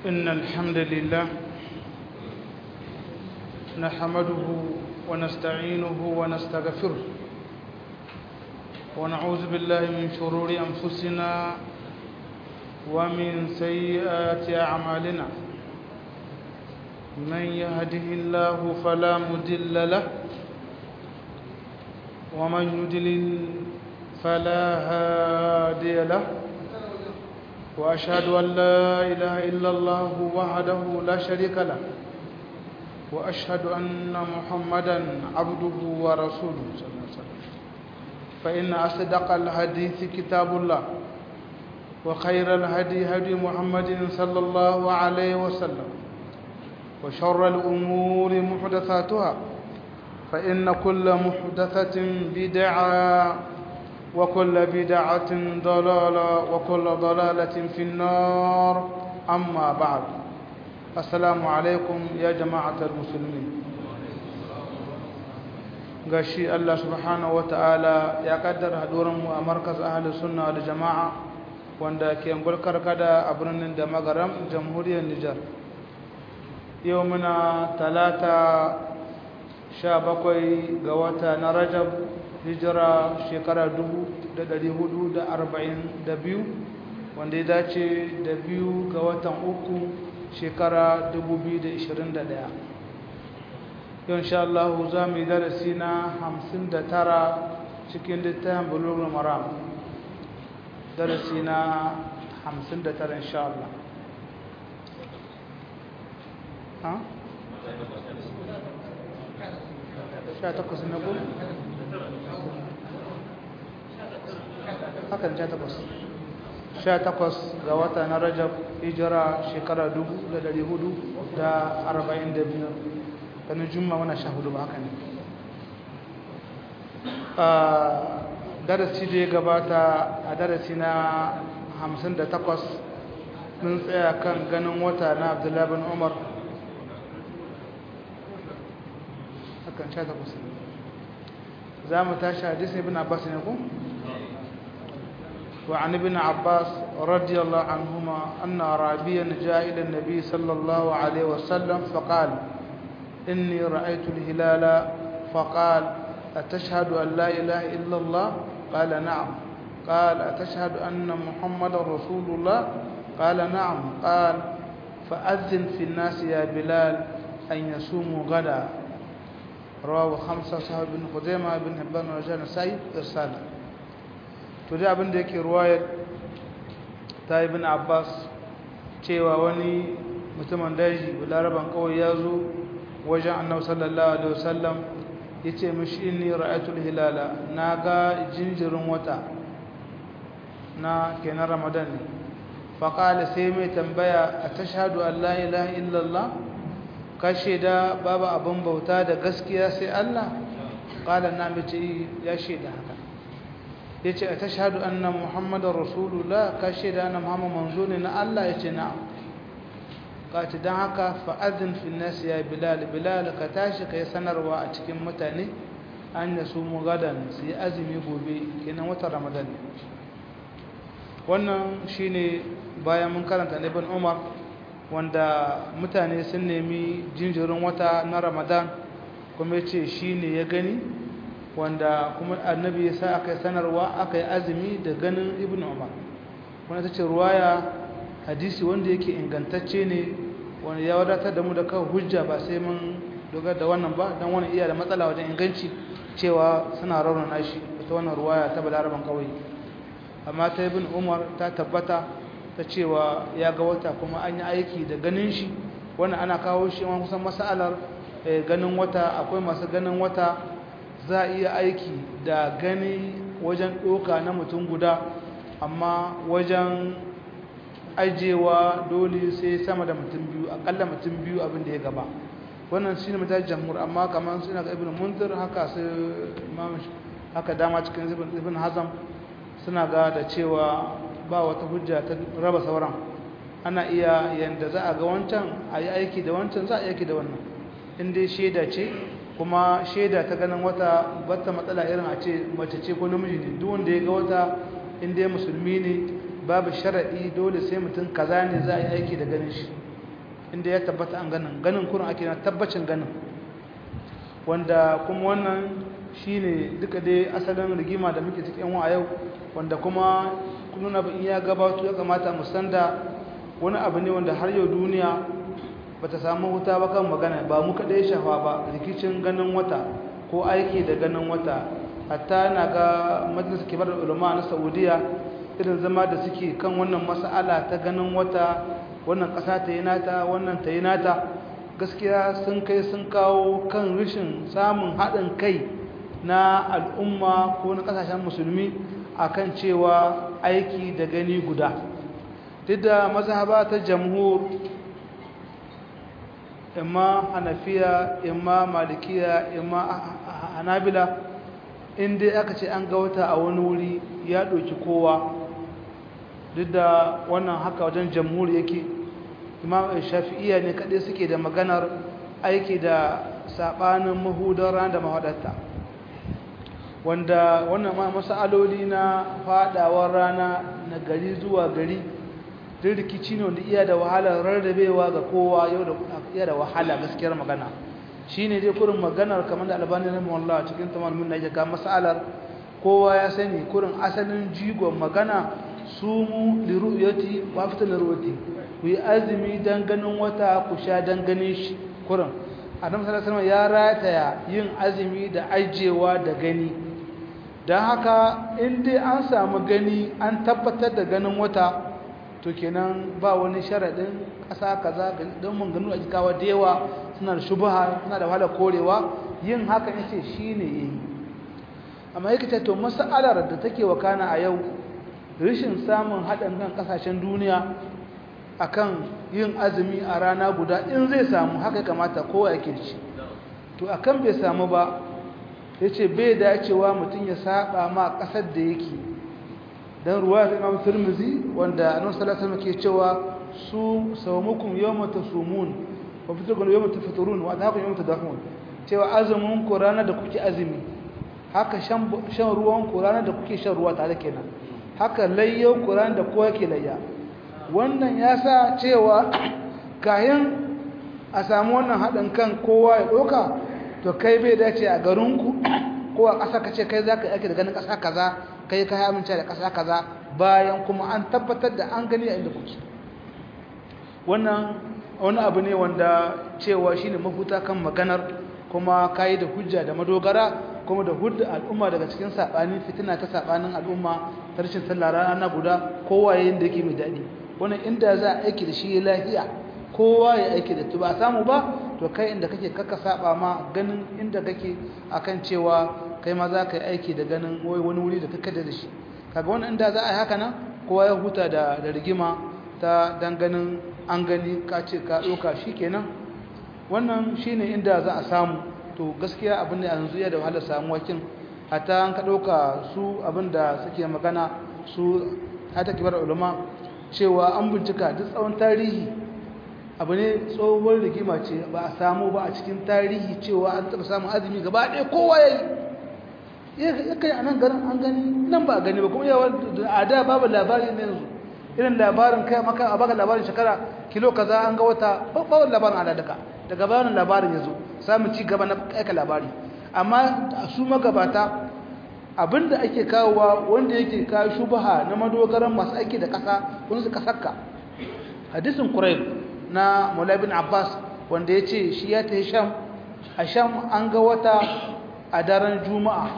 إن الحمد لله نحمده ونستعينه ونستغفره ونعوذ بالله من شرور أنفسنا ومن سيئات أعمالنا من يهده الله فلا مدل له ومن يدلل فلا هادي له وأشهد أن لا إله إلا الله وحده لا شريك له وأشهد أن محمدا عبده ورسوله صلى الله عليه وسلم فإن أصدق الحديث كتاب الله وخير الهدي هدي محمد صلى الله عليه وسلم وشر الأمور محدثاتها فإن كل محدثة بدعة وكل بدعة ضلالة وكل ضلالة في النار أما بعد السلام عليكم يا جماعة المسلمين gashi Allah subhanahu wata'ala ya kaddara hadurinmu a markaz ahli sunna da jama'a wanda ke gulkar kada a birnin da magaram jamhuriyar Nijar yau muna talata sha bakwai ga wata na rajab hijira shekara dubu da dari hudu da arba'in da biyu wanda ya dace da biyu ga watan uku shekara dubu biyu da ishirin da ɗaya yau insha Allah za mu yi darasi na hamsin da tara cikin littafin bulugul maram darasi na hamsin da tara insha Allah sha takwas na gudu hakan sha takwas sha takwas ga wata na rajab hijira shekara dubu da dari hudu da arba'in da biyu ganin juma wana sha hudu ba haka ne darasi da ya gabata a darasi na hamsin da takwas mun tsaya kan ganin wata na abdullahi bin umar hakan sha takwas za mu tashi hadisi ibn abbas ne ku وعن ابن عباس رضي الله عنهما أن أعرابيا جاء إلى النبي صلى الله عليه وسلم فقال إني رأيت الهلال فقال أتشهد أن لا إله إلا الله قال نعم قال أتشهد أن محمد رسول الله قال نعم قال فأذن في الناس يا بلال أن يصوموا غدا رواه خمسة صاحب بن خزيمة بن حبان ورجال نسائي إرسالا to dai abin da yake ruwayar ta ibn abbas cewa wani mutumin daji laraban kawai ya zo wajen annabi sallallahu alaihi wasallam ya ce mishi inni ra'atul hilala na ga jinjirin wata na kenan ramadan ne faƙala sai mai tambaya a tashhadu an la ilaha illallah ka shaida babu abin bauta da gaskiya sai Allah ƙala na mace ya shaida haka ya ce a tashhadu anna muhammadar rasulullah ka shaida na muhammad manzo ne na Allah ya ce na'am ka ci don haka fa'adin finnas ya bilal bilal ka tashi ka yi sanarwa a cikin mutane an da su mugadan su yi azumi gobe kenan watan ramadan wannan shine bayan mun karanta ibn umar wanda mutane sun nemi jinjirin wata na ramadan kuma ya ce shi ne ya gani wanda kuma annabi ya sa aka yi sanarwa aka yi azumi da ganin ibn umar wanda ta ce ruwaya hadisi wanda yake ingantacce ne wanda ya wadatar da mu da kawo hujja ba sai mun dogara da wannan ba don wani iya da matsala wajen inganci cewa suna raunana shi ta wannan ruwaya ta balaraban kawai amma ta ibn umar ta tabbata ta cewa ya ga wata kuma an yi aiki da ganin shi wannan ana kawo shi wani kusan masalar ganin wata akwai masu ganin wata za a iya aiki da gani wajen ɗoka na mutum guda amma wajen ajewa dole sai sama da mutum biyu akalla mutum biyu abin da ya gaba wannan shi ne mutane jamhur amma kamar suna ga ibn munzir haka su imam haka dama cikin ibn hazam suna ga da cewa ba wata hujja ta raba sauran ana iya yanda za a ga wancan a yi aiki da wancan za a yi aiki da wannan in dai shaida ce kuma shaida ta ganin wata bata matsala irin a ce mace ce ko namiji ne duk wanda ya ga wata in dai musulmi ne babu sharaɗi dole sai mutum kaza ne za a yi aiki da ganin shi inda ya tabbata an ganin ganin kurin ake na tabbacin ganin wanda kuma wannan shine duka dai asalin rigima da muke cikin wa yau wanda kuma kullun abin ya gabato ya kamata mu sanda wani abu ne wanda har yau duniya bata samu huta ba kan magana ba mu kadai shafa ba rikicin ganin wata ko aiki da ganin wata hatta na ga majalisar kibar ulama na Saudiya irin zama da suke kan wannan mas'ala ta ganin wata wannan ƙasa ta yi nata wannan ta yi nata gaskiya sun kai sun kawo kan rashin samun haɗin kai na al'umma ko na ƙasashen musulmi akan cewa aiki da gani guda duk da mazhaba ta jamhur imma hanafiya imma malikiya imma hanabila inda aka ce an ga wata a wani wuri ya ɗauki kowa duk da wannan haka wajen jamhur yake imam shafi'iyya ne kaɗai suke da maganar aiki da saɓanin mahudar ran da mahaɗarta wanda wannan masa'aloli na faɗawar rana na gari zuwa gari duk rikici ne wanda iya da wahalar rarrabewa ga kowa yau da iya da wahala gaskiyar magana shi ne dai kurin maganar kamar da albani na mawallah cikin tamar mun na ga mas'alar kowa ya sani kurin asalin jigon magana su mu liru'yati wa fita liru'yati ku yi azumi dan ganin wata ku sha dan ganin shi kurin adam sallallahu alaihi ya rataya yin azumi da ajewa da gani dan haka in dai an samu gani an tabbatar da ganin wata to kenan ba wani sharadin ƙasa kaza don mun ganu a jikawa da yawa suna da shubha suna da wahala korewa yin haka yace shine yayi amma yake ce to mas'alar da take wakana a yau rashin samun haɗin kan ƙasashen duniya akan yin azumi a rana guda in zai samu haka kamata kowa yake ci to akan bai samu ba yace bai dacewa mutum ya saba ma ƙasar da yake dan ruwa ta Imam Tirmidhi wanda Annabi sallallahu alaihi wasallam ke cewa su sawmukum yawma tasumun wa fitukum yawma tafturun wa atakum yawma tadahun cewa azumin ku ranar da kuke azumi haka shan shan ruwan ku ranar da kuke shan ruwa tare kenan haka layyo ku ranar da kowa ke layya wannan ya sa cewa kayan a samu wannan haɗin kan kowa ya ɗauka to kai bai dace a garinku ko a ƙasa ka ce kai za ka yake da ganin ƙasa kaza kai ka amince da ƙasa kaza bayan kuma an tabbatar da an gani a inda kuke wannan wani abu ne wanda cewa shine mafuta kan maganar kuma kayi da hujja da madogara kuma da hudda al'umma daga cikin saɓani fitina ta saɓanin al'umma ta rashin sallah rana guda kowa yayin da yake mai daɗi wannan inda za a aiki da shi lafiya kowa ya aiki da tu ba samu ba to kai inda kake kaka saba ma ganin inda kake akan cewa kai ma za ka yi aiki da ganin wani wuri da kaka da shi kaga wannan inda za a yi haka nan kowa ya huta da da rigima ta dan ganin an gani ka ce ka ɗauka shi kenan wannan shine inda za a samu to gaskiya abin da yanzu ya da wahalar samuwa kin hatta an ka ɗauka su abin da suke magana su hata kibar ulama cewa an bincika duk tsawon tarihi abu ne tsohon rigima ce ba a samu ba a cikin tarihi cewa an taɓa samun azumi gaba ɗaya kowa ya yi ya kai a nan garin an gani nan ba a gani ba kuma yawa a da babu labari ne yanzu irin labarin kai maka a baka labarin shekara kilo kaza an ga wata babu labarin aladaka daga bayanin labarin ya zo samun ci gaba na aika labari amma su magabata abinda ake kawowa wanda yake kawo shubaha na madogaran masu aiki da kasa wani su kasakka hadisin kurayb na mulabin abbas wanda ya ce shi ya ta sham a sham an ga wata a daren juma'a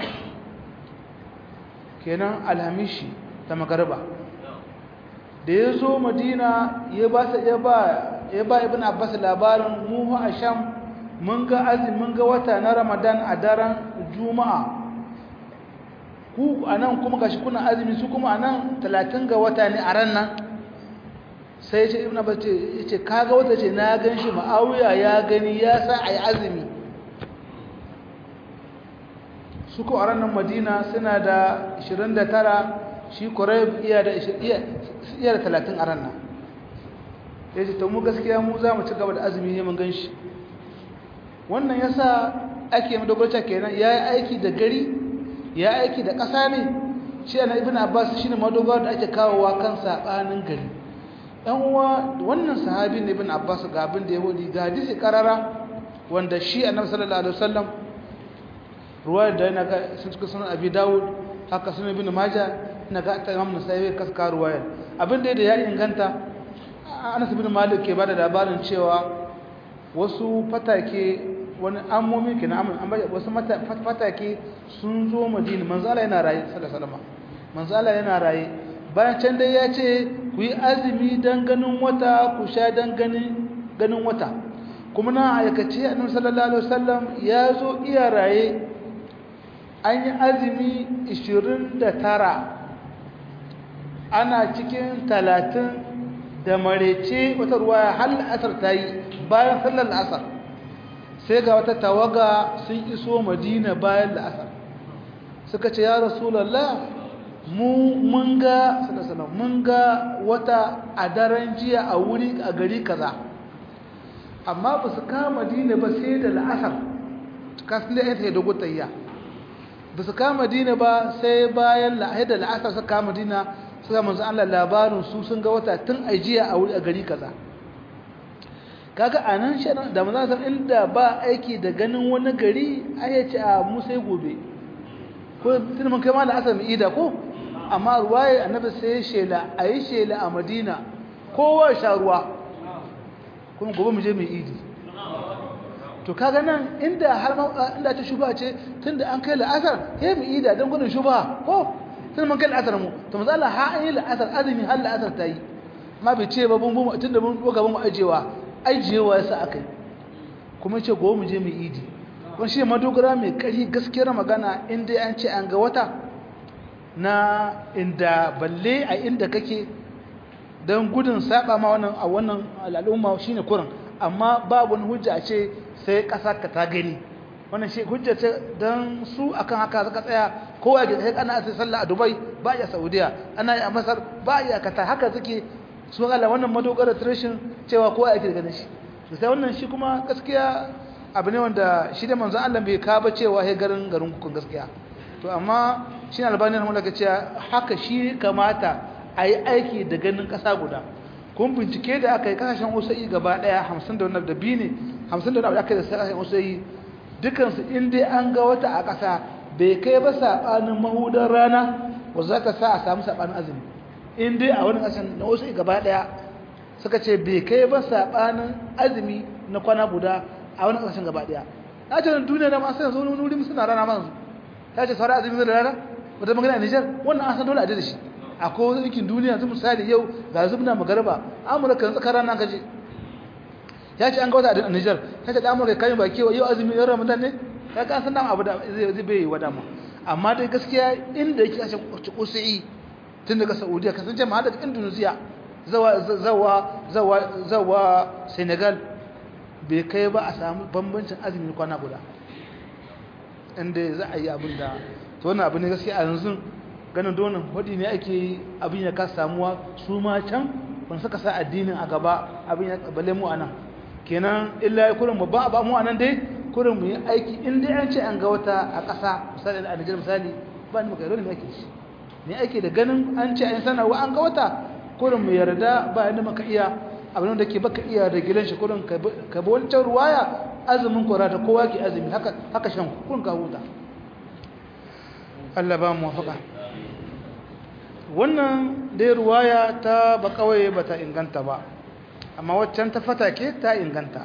kenan alhamishi ta magarba da ya zo madina ya ba ibn abbas labarin mu a sham mun ga azumin ga wata na ramadan a daren juma'a ku anan kuma gashi kuna azumi su kuma anan 30 ga wata ne a ran nan sai ce ibn abbas ce yace kaga wata ce na ganshi ma'awiya ya gani ya sa ayi azumi su ko a ran nan madina suna da 29 shi quraib iya da iya da 30 a ran nan yace to mu gaskiya mu za mu ci gaba da azumi ne mun ganshi wannan yasa ake madogarta kenan yayi aiki da gari ya aiki da ƙasa ne shi ana ibn abbas shine madogar da ake kawowa kan sabanin gari ɗan uwa wannan sahabi ne bin abbas ga abin da ya wadi ga hadisi karara wanda shi annabi sallallahu alaihi wasallam ruwayar da yana ga sun cikin sunan abi dawud haka sunan ibn majah ina ga ta imam nasai ka ka ruwayar abin da ya inganta anas ibn malik ke bada labarin cewa wasu fatake wani ammomi kenan amma wasu fatake sun zo madina manzo Allah yana raye sallallahu alaihi wasallam manzo Allah yana raye bayan can dai ya ce ku yi azumi don ganin wata ku sha don ganin wata kuma na aikace annabi sallallahu alaihi wasallam ya zo iya raye an yi azumi 29 ana cikin 30 da marece wata ruwaya har asar ta yi bayan sallar asar sai ga wata tawaga sun iso madina bayan la'asar suka ce ya rasulallah mu mun ga mun ga wata a daren jiya a wuri a gari kaza amma ba su kama dina ba sai da la'asar kasu da yadda ya dogo tayya ba su kama dina ba sai bayan da la'asar su kama dina su ga manzo Allah labarin su sun ga wata tun a jiya a wuri a gari kaza kaga anan shi da manzo inda ba aiki da ganin wani gari ai ya ce a mu sai gobe ko tun mun kai ma la'asar mu ida ko amma ruwaye annabi sai shela a yi shela a madina kowa sha ruwa kuma gobe mu je mu idi to kaga nan inda har inda ta shuba ce tunda an kai la'asar sai mu ida don gudun shuba ko tun mun kai la'asar mu to manzo Allah ha an yi la'asar azumi har la'asar ta yi amma bai ce ba bun bun tunda mun doka mun ajewa ajewa yasa akai kuma ce gobe mu je mu idi wani shi madogara mai kari gaskiyar magana inda an ce an ga wata na inda balle a inda kake don gudun saba ma wannan a wannan al'umma shine kurin amma babu wani hujja a ce sai ƙasa ka ta gani wannan shi hujja ce don su akan haka suka tsaya kowa ga sai ana sai sallah a Dubai ba ya Saudiya ana yi a Masar ba ya kata haka suke su Allah wannan madogara tradition cewa kowa yake ganin shi sai wannan shi kuma gaskiya abu ne wanda shi da manzon Allah bai ka ba cewa he garin garin ku gaskiya to amma shi albani rahimahullah ga cewa haka shi kamata a yi aiki da ganin ƙasa guda kun bincike da aka yi kasashen wasa'i gaba ɗaya hamsin da wani da biyu ne hamsin da wani aka yi da kasashen wasa'i dukansu in dai an ga wata a ƙasa bai kai ba saɓanin mahudar rana wa za ta sa a samu saɓanin azumi in dai a wani ƙasashen na wasa'i gaba ɗaya suka ce bai kai ba saɓanin azumi na kwana guda a wani ƙasashen gaba ɗaya na ce duniya da masu yanzu wani wuri suna rana manzu ta ce sauran azumi da rana wata magana a Nijar wannan an san dole a da shi akwai wani yankin duniya yanzu misali yau ga zubna magarba amurka yanzu tsakar rana kaje ya ce an ga wata a Nijar ta ce da amurka kayan baki yau azumi yan ramadan ne ka ka san abu da zai bai wa dama amma dai gaskiya inda yake kashe kusi tun daga saudiya kasance ma daga indonesia zawa zawa zawa zawa senegal bai kai ba a samu bambancin azumi kwana guda inda za a yi abin da to wannan abu ne gaskiya a yanzu ganin donin wadi ne ake abin ya kasa samuwa su ma can ban suka sa addinin a gaba abin ya bale mu anan kenan illa ya kurin mu ba ba mu anan dai kurin mu yi aiki in dai an ce an ga wata a ƙasa misali a Nijar misali ba ni magana ne ake shi ne ake da ganin an ce an sanarwa an ga wata kurin mu yarda ba yadda maka iya abin da ke baka iya da gidan shi kurin ka bi wancan ruwaya azumin kwara ta kowa ke azumi haka haka shan kurin ka huta Allah ba mu wafaka wannan dai ruwaya ta ba kawai ba ta inganta ba amma waccan ta fata ke ta inganta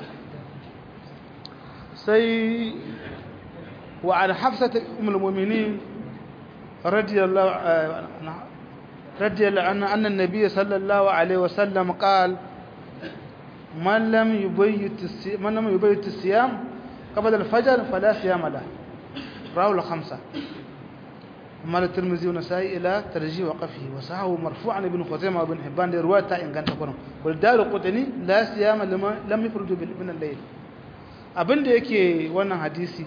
sai wa an hafsata umul mu'minin radiyallahu radiyallahu anha anna an-nabiy sallallahu alaihi wasallam qala man lam yubayyit man lam yubayyit as-siyam qabla al-fajr fala siyama lahu rawahu al-khamsa مال الترمذي والنسائي الى ترجيح وقفه وصححه مرفوعا ابن خزيمه وابن حبان دي روايه تا inganta kurin والدار القطني لا صيام لما لم يخرج من الليل abinda yake wannan hadisi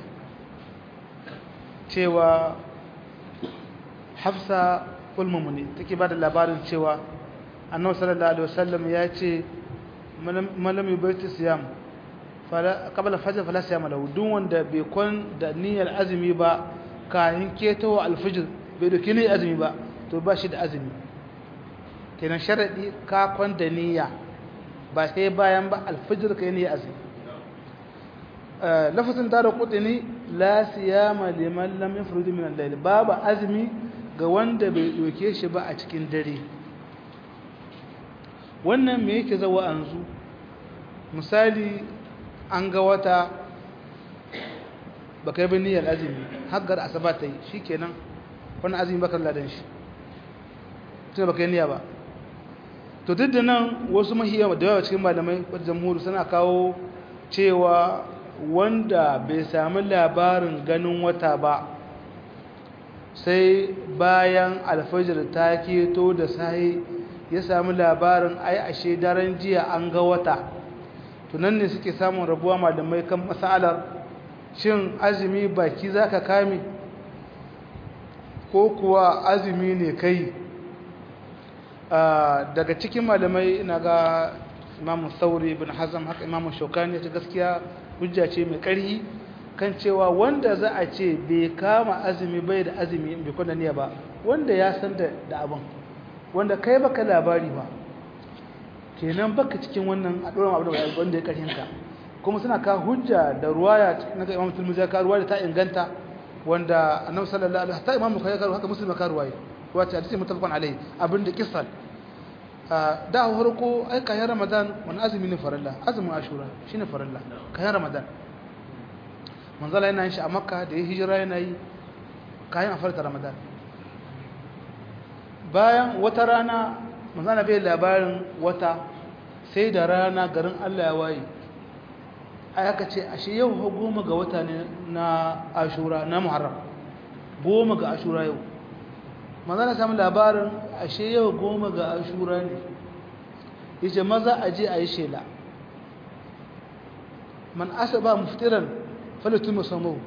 cewa Hafsa ulmumuni take ba da labarin cewa Annabi sallallahu alaihi wasallam ya ce malam yubaiti siyam fala qabla fajr fala siyam lahu duk wanda bai kon da niyyar azumi ba kayan ketowa alfijir bai doki ne azumi ba to ba shi da azumi kenan sharadi ka kwanda niyya ba sai bayan ba alfajir kai ne azumi lafazin tara kudini la siyama liman lam yafrudu min al-layl babu azumi ga wanda bai doke shi ba a cikin dare wannan me yake zawa anzu misali an ga wata baka yi niyyar azumi haggar asaba ta yi shikenan wannan azumi baka ladan shi tunda baka yi niyya ba to duk da nan wasu mahiya da yawa cikin malamai wadda jamhuri suna kawo cewa wanda bai sami labarin ganin wata ba sai bayan alfajir ta keto da sahi ya sami labarin ai ashe daren jiya an ga wata tunan ne suke samun rabuwa malamai kan matsalar shin azumi baki za ka kame ko kuwa azumi ne kai daga cikin malamai na ga imamu sauri bin hazam haka imamu shokani ya ce gaskiya hujja ce mai ƙarhi kan cewa wanda za a ce bai kama azumi bai da azumi bai kwanda niyya ba wanda ya san da abin wanda kai baka labari ba kenan baka cikin wannan a ɗoron abu da wanda ya ƙarhinka kuma suna ka hujja da ruwaya na ga imamu tulmuzi ya ka ruwaya ta inganta wanda annabi sallallahu alaihi wasallam imamu kai ka haka muslim ka ruwaya wata hadisi mutafaqan alaihi abin da kisan da farko ai kayan ramadan wani azumi ne farilla azumin ashura shine farilla kayan ramadan manzala yana yin shi a makka da ya hijira yana yi kayan a farta ramadan bayan wata rana manzala bai labarin wata sai da rana garin allah ya waye ai aka ce ashe yau goma ga wata ne na ashura na muharram goma ga ashura yau manzala samu labarin ashe yau goma ga ashura ne yace maza a je a yi shela man asaba muftiran falatu musammu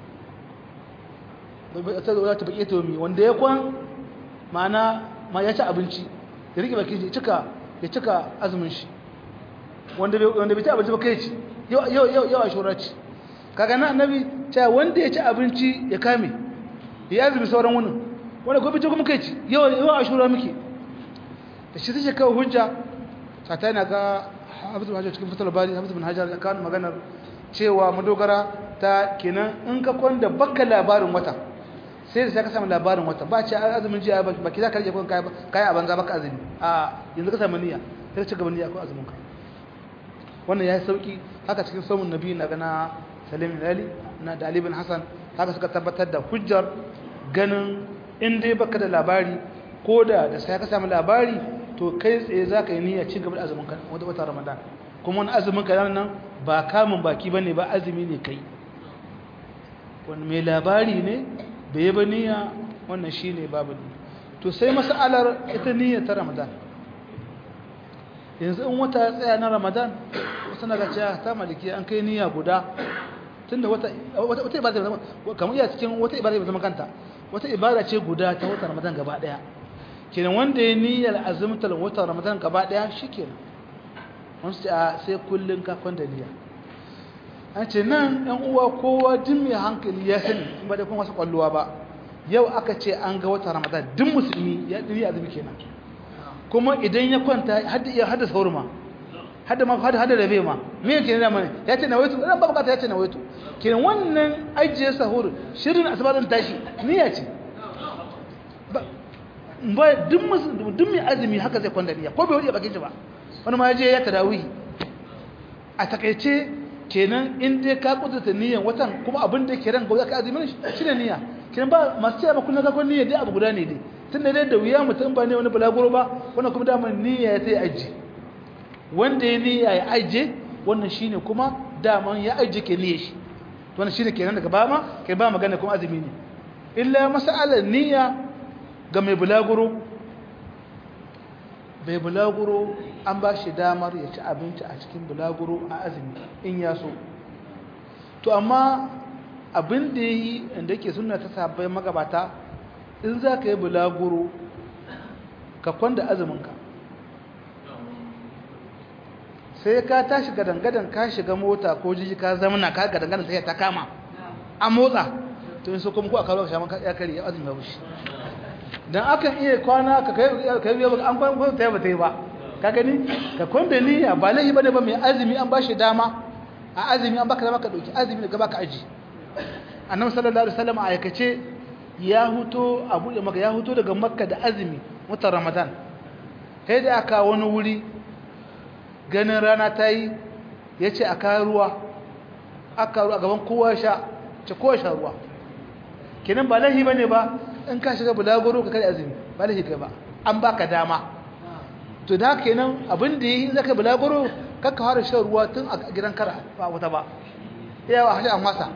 ta zo ta bake to mi wanda ya kwan mana ma ya ci abinci ya rike baki ya cika ya cika azumin shi wanda bai wanda bai ci abinci ba kai ci yau yau yau yau ashura ci kaga na annabi cewa wanda ya ci abinci ya kame ya azumi sauran wannan wanda gobe ce kuma kai ci yau yau ashura muke da shi take kawo hujja sata yana ga hafiz bin hajar cikin fatal bari hafiz bin hajar ya kawo maganar cewa madogara ta kenan in ka kwanda baka labarin wata sai da ka samu labarin wata ba ce azumin jiya ba ki za ka rike kun kai a banza baka azumi a yanzu ka samu niyya sai ka ci gaba niyya ko azumin ka wannan ya yi sauki haka cikin saumun nabi na gana salim ali na da ali bin hasan haka suka tabbatar da hujjar ganin in dai baka da labari ko da da sai ka samu labari to kai tsaye za ka yi niyya ci gaba da azumin ka wata wata ramadan kuma wani azumin ka nan ba kamun baki bane ba azumi ne kai wani mai labari ne bai yi ba niyya wannan shine babu ne to sai mas'alar ita niyya ta ramadan yanzu in wata ya tsaya na ramadan wasu na ga cewa ta maliki an kai niyya guda tunda wata wata ibada zama kamar iya cikin wata ibada zama kanta wata ibada ce guda ta wata ramadan gaba daya kenan wanda ya niyyar azumtar wata ramadan gaba daya shikenan wasu ce a sai kullun ka kwanda niyya an ce nan yan uwa kowa duk mai hankali ya sani in ba da kuma wasu kwalluwa ba yau aka ce an ga wata ramadan duk musulmi ya niyya azumi kenan kuma idan ya kwanta hadda iya hadda sauruma hadda ma hadda hadda rabe ma me yake ne mana ya ce na waitu ran ba bukata ya ce na waitu kenan wannan ajiye sahur shirin asbadan tashi niyya ce ba duk duk mai azumi haka zai kwanda niyya ko bai wuce bakin shi ba wani ma ya je ya tarawih a takaice kenan in dai ka kudurta niyyan watan kuma abin da yake ran gauza ka azumi shi ne niyya kenan ba masu cewa kullun ka kun niyya dai abu guda ne dai tunda dai da wuya mutum ba ne wani balaguro ba wannan kuma dama niyya ya sai aji wanda ya niyya ya aje wannan shine kuma daman ya aje ke niyya shi wannan shine kenan daga ba ma kai ba magana kuma azumi ne illa mas'alar niyya ga mai bulaguro bai bulaguro an ba shi damar ya ci abinci a cikin bulaguro a azumi in ya so to amma abin da ya yi inda ke suna ta sabbai magabata in za ka yi bulaguro ka kwanda azuminka sai ka tashi gadangadan ka shiga mota ko jiji ka zamana ka gadangadan sai ta kama a motsa to in so kuma ko a kawo ka shaman ya kare ya azumi ya wuce dan akan iya kwana ka kai kai biyo an kwan kwan ta ba ta yi ba ka gani ka kwanda niyya ba lahi bane ba mai azumi an bashi dama a azumi an baka dama ka dauki azumi daga baka aji annabi sallallahu alaihi wasallam a aikace ya huto a buɗe maka ya huto daga makka da azumi watan ramadan sai da aka wani wuri ganin rana ta yi ya ce a kayan ruwa aka ruwa gaban kowa sha ce kowa sha ruwa kenan ba lahi ba ne ba in ka shiga bulagoro ka kare azumi ba lahi kai ba an baka dama to da kenan abin da yi zaka bulagoro kakka fara shan ruwa tun a gidan kara ba wata ba yawa hashe an masa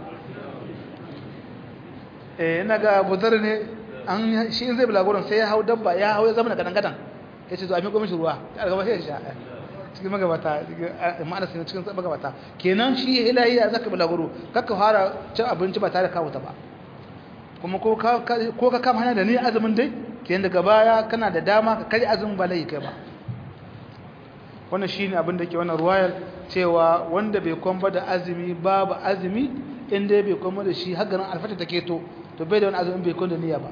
eh ina ga buzar ne an shi in zai bulaguron sai ya hau dabba ya hau ya zama gadan gadan ya ce to a miƙo mishi ruwa ya gaba sai ya sha cikin magabata ma'ana sai cikin magabata kenan shi ilahi ya zaka bulaguro kakka fara cin abinci ba tare da kawo ta ba kuma ko ka ko ka kama hanya da ni azumin dai kenan daga baya kana da dama ka kai azumin ba lai kai ba wannan shine abin da ke wannan ruwayar cewa wanda bai kwamba da azumi babu azumi inda bai kwamba da shi hagarin alfata take to to bai da wani azumin bai kwamba da niyya ba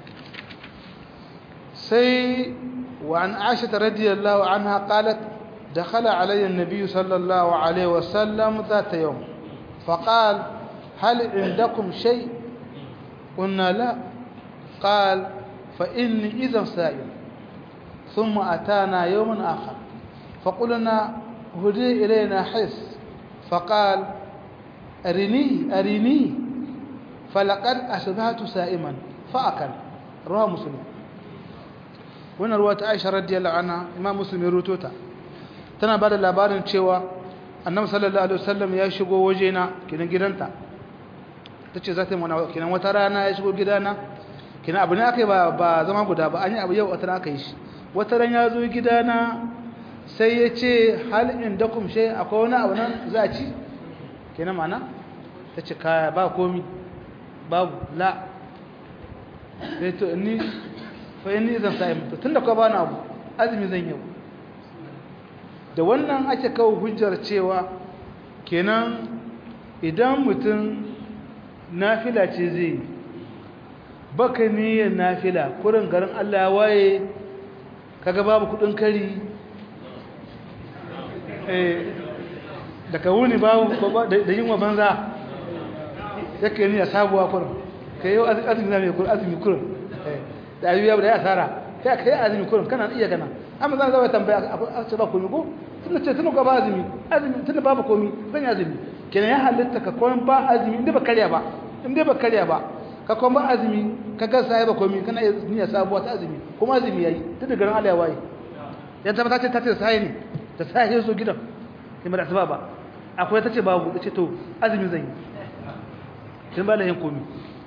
sai wa an aisha radiyallahu anha qalat دخل علي النبي صلى الله عليه وسلم ذات يوم فقال هل عندكم شيء قلنا لا قال فإني إذا سائل ثم أتانا يوم آخر فقلنا هدي إلينا حس فقال أرني أرني فلقد أشبهت سائما فأكل رواه مسلم هنا رواية عائشة رضي الله عنها إمام مسلم يروتوتا tana ba da labarin cewa annabi sallallahu alaihi wasallam ya shigo wajena kinan gidanta tace za ta yi mana kinan wata rana ya shigo gidana kinan abu ne aka yi ba ba zama guda ba an yi abu yau wata rana aka yi shi wata ran ya zo gidana sai ya ce hal indakum shay akwai wani abu nan za a ci kinan mana tace kaya ba komi babu la sai to ni fa inni zan sai tunda ka bani abu azumi zan yau da wannan ake kawo hujjar cewa kenan idan mutum nafila ce zai baka niyyar nafila kurin garin Allah waye kaga babu kudin kari eh daga wuni babu da yin wa banza yake niyyar sabuwa kurin kai yau azumi na mai kurin azumi kurin da ayyuya da ya asara kai kai azumi kurin kana iya kana amma zan zama tambaya a ce ba komi ko tunda ce tunda ga ba azumi azumi tunda babu komi zan yi azumi kenan ya halitta ka kwan ba azumi inda ba karya ba inda ba karya ba ka kwan ba azumi ka ga sai ba komi kana niyya sabuwa ta azumi kuma azumi yayi tunda garin Allah ya waye yan tabbata ce ta ce sai ne ta sai ya zo gidan kuma da sababa akwai ta ce babu ta ce to azumi zan yi kin ba da yin komi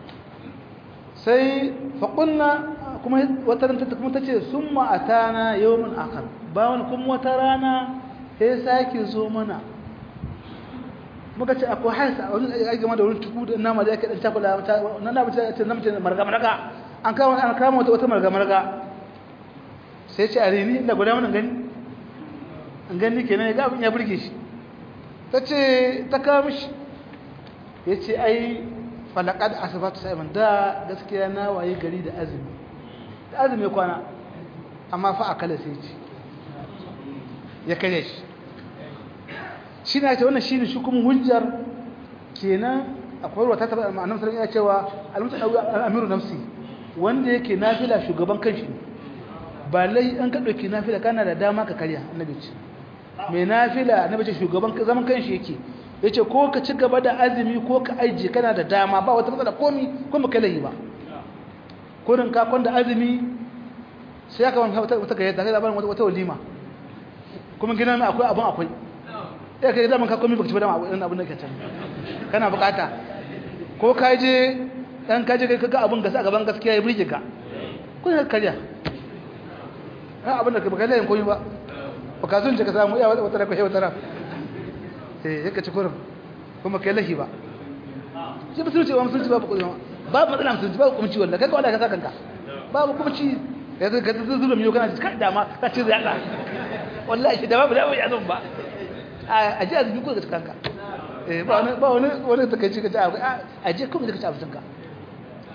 sai faƙunna kuma wata ranta kuma ta ce sun ma'atana yawon akar bawan kuma wata rana ya sake zo mana muka ce akwai haisa a wani aiki game da wani tuku da nama da yake ɗan cakula na na mace ce na mace marga-marga an kama an kama wata wata marga-marga sai ce a rini da guda mana gani an gani kenan ya ga abin ya burge shi ta ce ta kawo mishi ya ce ai falakad asibatu sa'iman da gaskiya na waye gari da azumi da azumi kwana amma fa akala sai ci ya kare shi shi na ce wannan shi ne shukumin hujjar kenan akwai ruwa ta taɓa annabi sallallahu alaihi cewa al-mutu amiru nafsi wanda yake nafila shugaban kanshi ne ba lai an ka dauki nafila kana da dama ka karya annabi ce mai nafila annabi ce shugaban zaman kanshi yake yace ko ka ci gaba da azumi ko ka aije kana da dama ba wata matsala komi ko ba kai ba kurin ka kwanda azumi sai aka wani wata wata gayyata kai labarin wata walima kuma gidan mai akwai abun akwai ya kai zaman ka komi baka ci ba dama abun abun da ke can kana bukata ko ka je dan ka je kai kaga abun gasa gaban gaskiya ya burge ka ko ka karya ha abun da ka baka layin komi ba baka zun ka samu ya wata da kai wata ran eh yake ci kurin kuma kai lahi ba shi musulunci ba musulunci babu kuma babu matsala musulunci babu kuma ci wallahi kai wallahi ka saka kanka babu kuma ci ya zai ka zuzura miyo kana kai dama ka ci zai Allah wallahi shi da babu da ya zan ba a ji azumi ko ka ci kanka eh ba wani ba wani wani ta kai ci ka ci a ji kuma ka ci abincin ka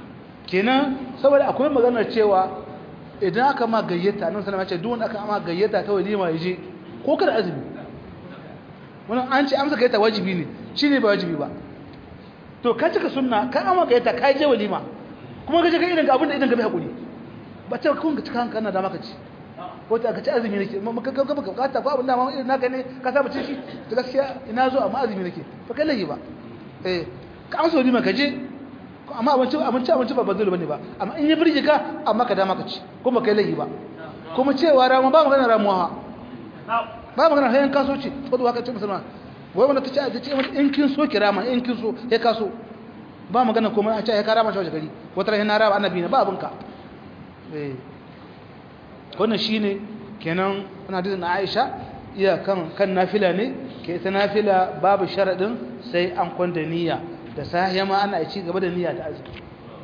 kenan saboda akwai maganar cewa idan aka ma gayyata nan sallama ce duk wanda aka ma gayyata ta walima ya je ko kada azumi wannan an ce amsa gayyata wajibi ne shine ba wajibi ba to ka cika sunna ka amma gayyata ka je walima kuma ka je ka idan ga abin da idan ga bai hakuri ba ta kun ka cika hankali da maka ci ko ta ka ci azumi nake maka ka baka bukata ko abin da ma irin naka ne ka saba cin shi to gaskiya ina zo amma azumi nake ba kai laifi ba eh ka amsa walima ka je amma abinci abinci abinci ba bazulu bane ba amma in ya birge ka amma ka dama ka ci kuma kai laifi ba kuma cewa rama ba magana ramuwa ba magana hayan kaso ce saboda haka ce musulman wai wanda ta ce ta ce in kin so kirama in kin so ya kaso ba magana kuma a ce ya karama shi waje gari wata rahin na raba annabi ne ba abinka eh wannan shine kenan ana da Aisha iya kan kan nafila ne ke ta nafila babu sharadin sai an kwanda niyya da sahiya ma ana ci gaba da niyya ta azumi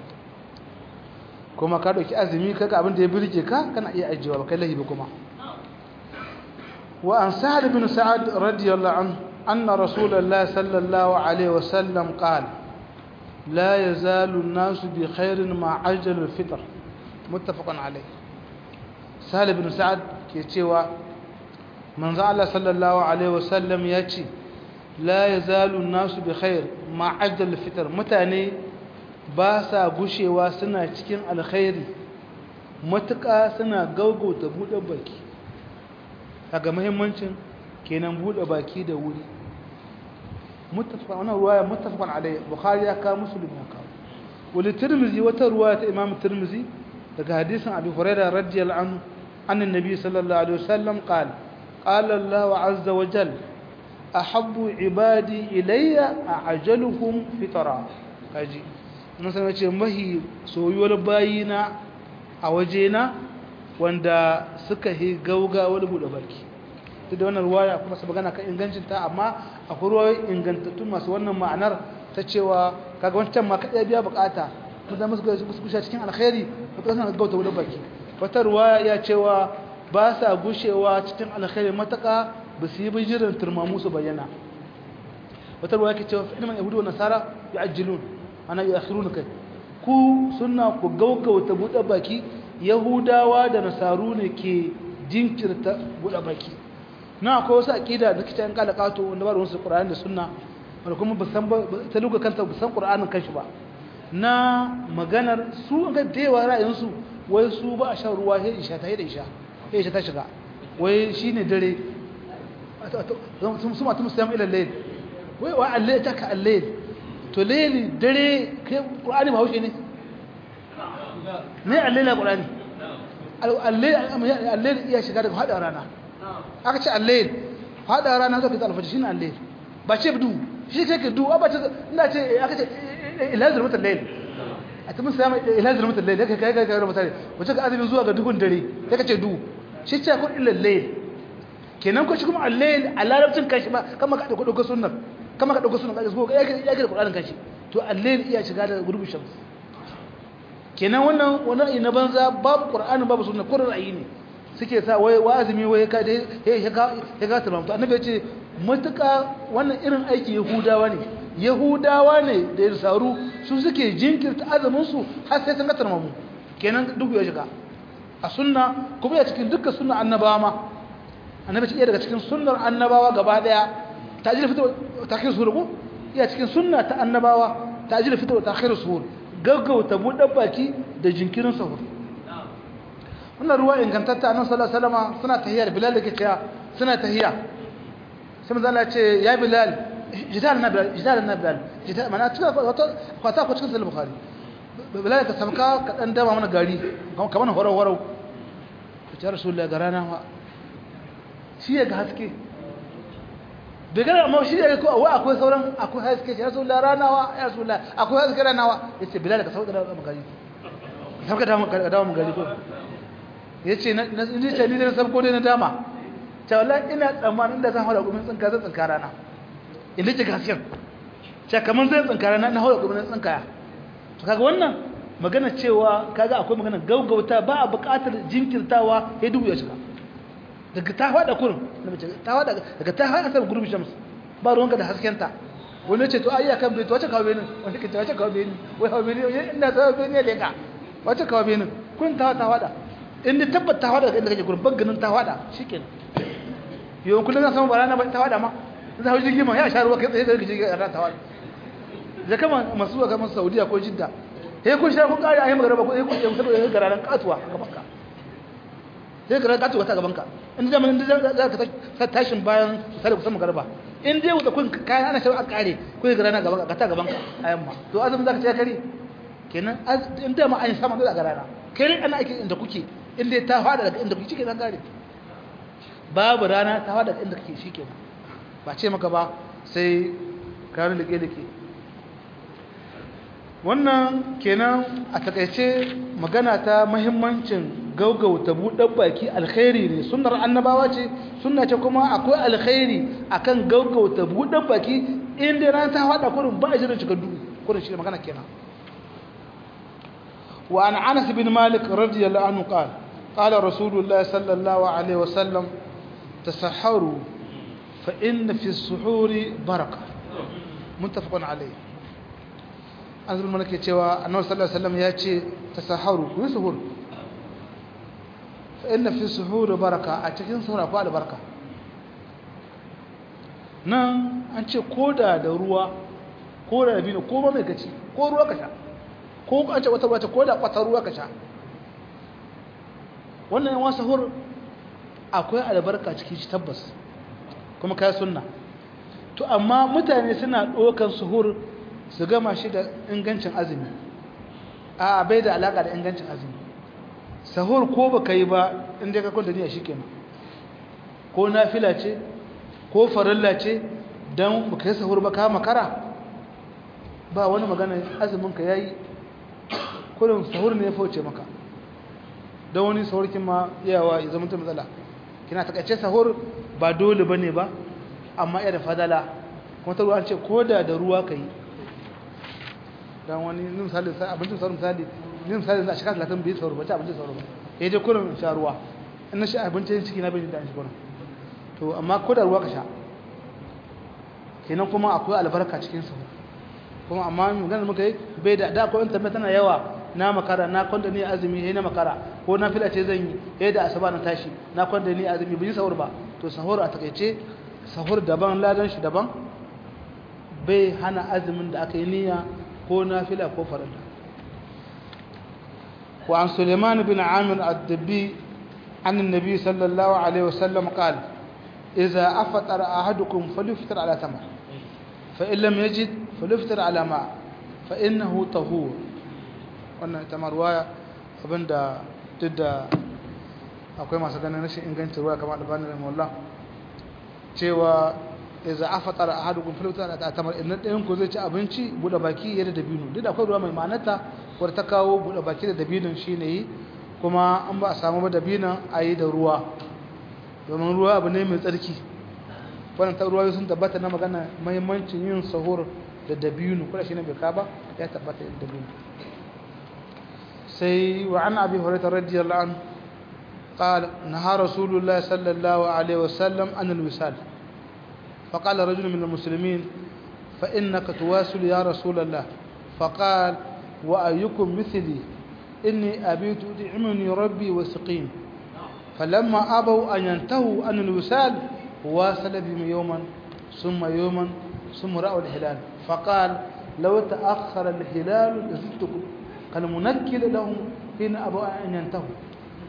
kuma ka dauki azumi kaga abin da ya birge ka kana iya ajiyewa ba kai lahi ba kuma wa an sa'ad bin sa'ad radiyallahu anhu anna rasulullah sallallahu alaihi wasallam qala la yazalu an-nasu bi khairin ma ajjalu al-fitr muttafaqun alayh sa'ad bin sa'ad ke cewa manzo Allah sallallahu alaihi wasallam ya ce la yazalu an-nasu bi khair ma ajjalu al-fitr mutane ba sa gushewa suna cikin alkhairi matuƙa suna gaugauta buɗe baki daga muhimmancin kenan buɗe baki da wuri muttafaqan wannan ruwaya muttafaqan alayhi bukhari ya ka muslim ya ka wali tirmizi wata ruwaya ta imam tirmizi daga hadisin abi hurairah radiyallahu anhu anna nabi sallallahu alaihi wasallam qala qala allah azza wa jalla ahabbu ibadi ilayya a'jaluhum fitra kaji mun san ce mahi soyuwar bayina a wajena wanda suka yi gaugawar buɗe baki duk da wannan ruwaya kuma su magana kan ingancinta amma akwai ruwayoyi ingantattu masu wannan ma'anar ta cewa kaga wancan ma kaɗai biya bukata mun zama su gushe cikin alkhairi ba ta sanar gauta buɗe baki wata ruwaya ya cewa ba sa gushewa cikin alkhairi mataka ba su yi bijirin turmamu su bayyana wata ruwaya ke cewa ilmin yahudu wa nasara ya ajilun ana yi akhirun kai ku suna ku gaugauta buɗe baki yahudawa da nasaru ne ke jinkirta buɗe baki na akwai wasu aƙida da kitan kala kato wanda ba da wasu ƙura'ani da sunna wanda kuma ba san ta luga kanta ba san ƙura'anin kanshi ba na maganar su an ga da yawa ra'ayinsu wai su ba a shan ruwa sai isha ta yi da isha sai isha ta shiga wai shine dare su ma tumu sayan ilal layl wai wa allai ta ka allai to layli dare kai ƙura'ani ba haushe ne ne allai la ƙura'ani allai iya shiga daga haɗa rana aka ce allai haɗa rana zaka ta alfaji shine allai ba ce du shi ce ke du ba ce ina ce aka ce ilazir mutal layl a ta musu yamma ilazir mutal layl kai kai kai kai mutane wace ka azumin zuwa ga duhun dare sai ka ce du shi ce kun ilal layl kenan ko shi kuma allai a larabcin kashi ba kama ka dauko sunnar kama ka dauko sunnar ka ko ya ke da Qur'anin kashi to allai iya shiga da gurbin shams kenan wannan wannan na banza babu Qur'ani babu sunna ko ra'ayi ne suke sa wai wazimi wai ka dai ya ga ya ga tarmamta annabi ya ce mutuka wannan irin aiki yahudawa ne yahudawa ne da irsaru su suke jinkirta azumin su har sai sun ga tarmamu kenan duk ya shiga a sunna kuma ya cikin dukkan sunna annabawa ma annabi ce iya daga cikin sunnar annabawa gaba daya ta'jil fitr ta'khir suhur ko iya cikin sunna ta annabawa ta'jil fitr ta'khir suhur gaggauta buɗe baki da jinkirin sahur wannan ruwa ingantatta annabi sallallahu alaihi wasallam suna tahiyya da bilal yake cewa suna tahiyya sai manzo Allah ya ce ya bilal jidal na bilal jidal na bilal jidal mana tuka wata kwata ko cikin sahih bukhari bilal ka samka ka dan dama mana gari kamar horo horo ta rasulullahi garana wa shi ya ga haske bai gana amma shi ya ko wa akwai sauran akwai haske ya rasulullahi ranawa ya rasulullahi akwai haske ranawa yace bilal ka sauka da gari sauka da dawo gari ko ya ce na ce ni da sabko dai na dama ta wallahi ina tsammanin da zan haura gumin tsinka zan tsinka rana in lake gaskiyar ce kamar zai tsinka rana na haura gumin tsinkaya to kaga wannan magana cewa kaga akwai magana gaugauta ba a buƙatar jinkirtawa ya dubu ya shiga daga ta faɗa kurin ta faɗa daga ta faɗa ta gurbi shams ba ruwanka da haskenta wani ce to ai akan bai to wace kawo benin wani ke wace kawo benin wai kawo benin ina ta benin ne ka wace kawo benin kun ta ta wada in da tabbata ta wada inda kake gurin baganin ta wada shikenan yau kullun zan samu barana ba ta wada ma zai hau jirgi ma ya sha ruwa kai tsaye da jirgi a ta wada da kama masu zuwa kamar saudiya ko jidda sai kun sha kun kare a yi magana ba ko sai kun yi saboda ya gara ran katuwa gaban ka sai gara katuwa ta gaban ka in da mun da za ka tashin bayan sai kusan magarba in dai wuta kun kayan ana shari'a kare ko gara na gaban ka ta gaban ka a yamma to azumin zaka ce kare kenan in da ma an sama da gara kai ana ake inda kuke in dai ta fada daga inda kuke kenan kare babu rana ta fada daga inda kake shikenan ba ce maka ba sai kayan like-like wannan kenan a takaice magana ta mahimmancin gaugauta buɗar baki alkhairi ne sunnar annabawa ce sunna ce kuma akwai alkhairi akan gaugauta buɗar baki inda ran ta hada kurin ba a jiran cikin duhu kurin shi magana kenan wa an anas bin malik radiyallahu anhu qala qala rasulullah sallallahu alaihi wasallam tasahharu fa inna fi as-suhuri baraka muttafaqun alayhi an zulma nake cewa annabi sallallahu alaihi wasallam ya ce tasaharu ku suhur fa inna fi suhur baraka a cikin suhur akwai albarka nan an ce koda da ruwa ko da dabino ko ba mai gaci ko ruwa ka sha ko an ce wata wata ko da kwata ruwa ka sha wannan yawan sahur akwai albarka cikin shi tabbas kuma kai sunna to amma mutane suna ɗaukan suhur su gama shi da ingancin azumi a bai da alaka da ingancin azumi sahur ko baka yi ba inda ka kwanta niyya shikenan ko nafila ce ko farilla ce dan baka yi sahur ba ka makara ba wani magana azumin ka yayi kullum sahur ne ya fauce maka dan wani sahur kin ma yawa ya zama ta matsala kina takaice sahur ba dole bane ba amma iya da fadala kuma ta ruwa ce koda da ruwa kai dan wani misali sai abincin sauran misali ni misali za a shekara talatin bai sauro ba ci abincin sauro ba ya je kurin sha ruwa in na sha abincin ciki na bai da shi kurin to amma ko da ruwa ka sha kenan kuma akwai albarka cikin sa kuma amma maganar muka yi bai da da ko internet tana yawa na makara na kwanda ni azumi sai na makara ko na fila ce zan yi sai da asaba na tashi na kwanda ni azumi bai sahur ba to sahur a takeice sahur daban ladan shi daban bai hana azumin da aka yi niyya ko nafila ko farilla wa an Suleiman bin Amir ad-Dabbi an annabi sallallahu alaihi wasallam qala idza afṭara ahadukum falyufṭir ala tamr fa in lam yajid falyufṭir ala ma fa innahu tahur wannan ita marwaya abinda duk akwai masu ganin rashin ingancin ruwa kamar albani rahimahullah cewa idza afatara ahadukum fil wutar ta tamar in ɗayan ku zai ci abinci bude baki yadda dabino duk da akwai ruwa mai manata war ta kawo bude baki da dabinon shine yi kuma an ba a samu ba dabinon ayi da ruwa domin ruwa abu ne mai tsarki wannan ta ruwa sun tabbata na magana muhimmancin yin sahur da dabino kuma shine bai ka ba ya tabbata da dabino sai wa an abi hurairah radiyallahu anhu قال نهى رسول الله صلى الله عليه وسلم عن الوسال فقال رجل من المسلمين فإنك تواصل يا رسول الله فقال وأيكم مثلي إني أبيت أدعمني ربي وسقيم فلما أبوا أن ينتهوا عن الوسال واصل بهم يوما ثم يوما ثم رأوا الهلال فقال لو تأخر الهلال لزدتكم كالمنكل لهم حين أبوا أن ينتهوا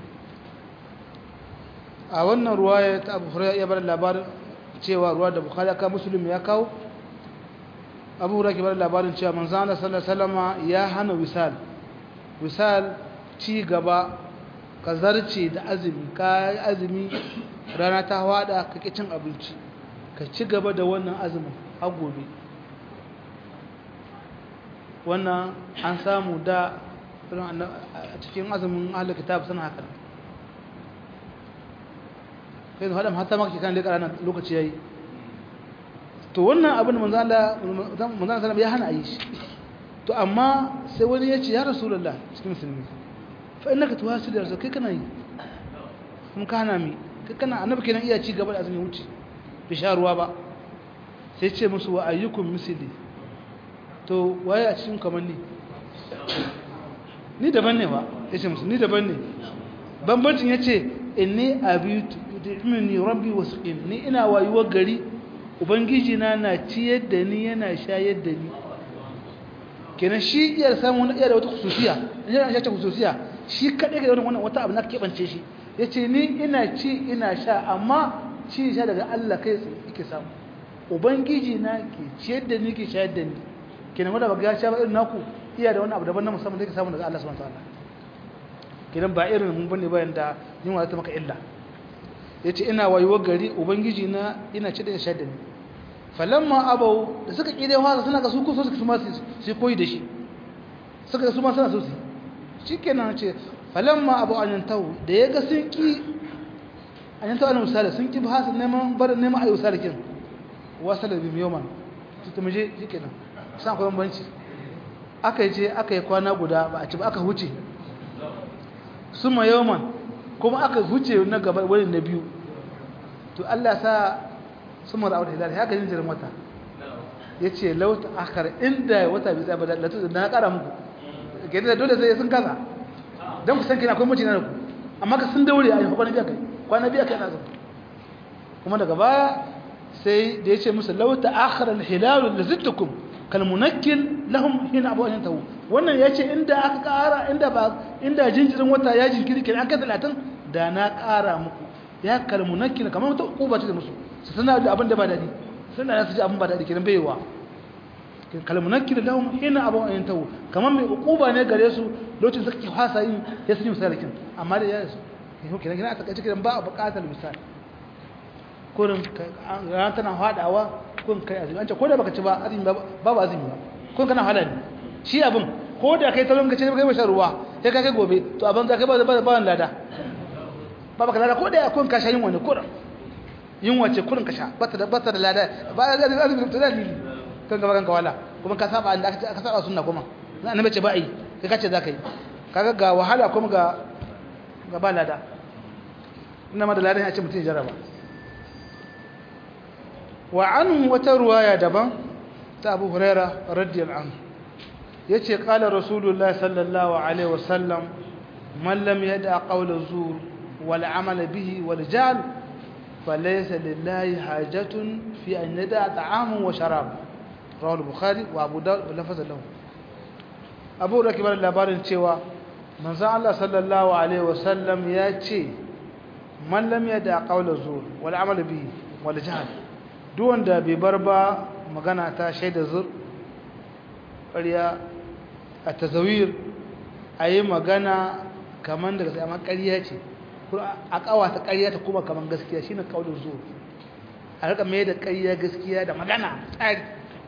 a wannan ruwaya ta abu hurairah ya bar labarin cewa ruwa da bukhari aka muslim ya kawo abu hurairah ke bar labarin cewa manzon Allah sallallahu alaihi wasallam ya hana wisal wisal ci gaba ka zarce da azumi ka azumi rana ta wada ka ki cin abinci ka ci gaba da wannan azumin har gobe wannan an samu da a cikin azumin ahlul kitab suna haka kai da hatta maka kan leka ranar lokaci yayi to wannan abin manzo Allah manzo Allah ya hana ayi shi to amma sai wani ya ce ya rasulullah cikin musulmi fa innaka tuwasil ya rasul kai kana yi mun kana mi kai kana annabi kenan iya ci gaba da azumi wuce bi sha ruwa ba sai ce musu wa ayyukum misli to waye a cikin kamar ni ni daban ne ba ya ce musu ni daban ne bambancin ya ce inni abitu yudhimni rabbi wasqin ni ina wayuwar gari ubangiji na na ciyar da ni yana shayar da ni kenan shi iya samu wani iya da wata kususiya yana shi ta kususiya shi kadai ga wannan wata abu na kebance shi yace ni ina ci ina sha amma ci sha daga Allah kai yake samu ubangiji na ke ciyar da ni ke shayar da ni kenan wanda ba ga sha ba irin naku iya da wani abu daban na musamman da yake samu daga Allah subhanahu wataala kenan ba irin mun bane bayan da yunwa ta maka illa yace ina wayuwar gari ubangiji na ina ci da shayar da ni falamma abau da suka kide wasa suna ga su ko su kuma su koyi da shi suka su ma suna so su shikenan ce falamma abu an yantahu da ya ga sun ki an yantahu an misali sun ki ba su neman bar neman ayu salikin wasala bi yawman to mu je shikenan san akwai bambanci aka je aka yi kwana guda ba a ci ba aka huce suma yawman kuma aka huce na gaba wani na biyu to Allah sa sumar aure hilal haka yin jirin wata yace lauta akhar inda wata bi tsaba da latu na kara muku ke da dole sai sun kaza dan ku san kina akwai mutune ku amma ka sun daure a kwana biya kai kwana biya kai na zo kuma daga baya sai da yace musu lauta akhar al hilal lazittukum kal munakkil lahum hina abu an tawu wannan yace inda aka kara inda ba inda jinjirin wata ya jinkiri kenan aka 30 da na kara muku ya kal munakkil kamar wata ukuba ce da musu su suna da abin da ba daɗi suna da su ji abin ba daɗi kiran baiwa kalmunan kira lahum ina abin ayin tawo kamar mai ukuba ne gare su lokacin suka ke fasa yin ya sun yi misalikin amma da ya su yau kiran kiran a takaice kiran ba a buƙatar misali kurin ran tana haɗawa kun kai azumi an ce ko da baka ci ba azumi ba ba azumi ba kun kana halal shi abin ko da kai talon ka ce kai ba shan ruwa sai ka kai gobe to abin za kai ba ba ba lada ba baka lada ko da kun ka sha yin wani kurin yin wace kurin ka sha bata da bata da lada ba da azumi da dalili kan gaba kanka wala kuma ka saba da aka saba sunna kuma na annabi ce ba yi kai kace zaka yi kaga ga wahala kuma ga ga ba lada ina ma da ladan ya ce mutun jaraba wa anhu wata ruwaya daban ta Abu Huraira radiyallahu anhu yace qala rasulullahi sallallahu alaihi wasallam man lam yada qawla zur wal amala bihi wal jahl فليس لله حاجة في أن يدع طعام وشراب رواه البخاري وأبو داود ولفظ له أبو ركب labarin cewa manzon Allah sallallahu alaihi wasallam ya ce man lam yada qawla zur wal amal bihi wal jahl duk wanda bai bar ba magana ta shaida zur ƙarya a tazawir ayi magana kaman daga sai amma ƙarya ce a kawata ƙarya ta kuma kaman gaskiya shine kaulin zuwa a rika mai da ƙarya gaskiya da magana tsari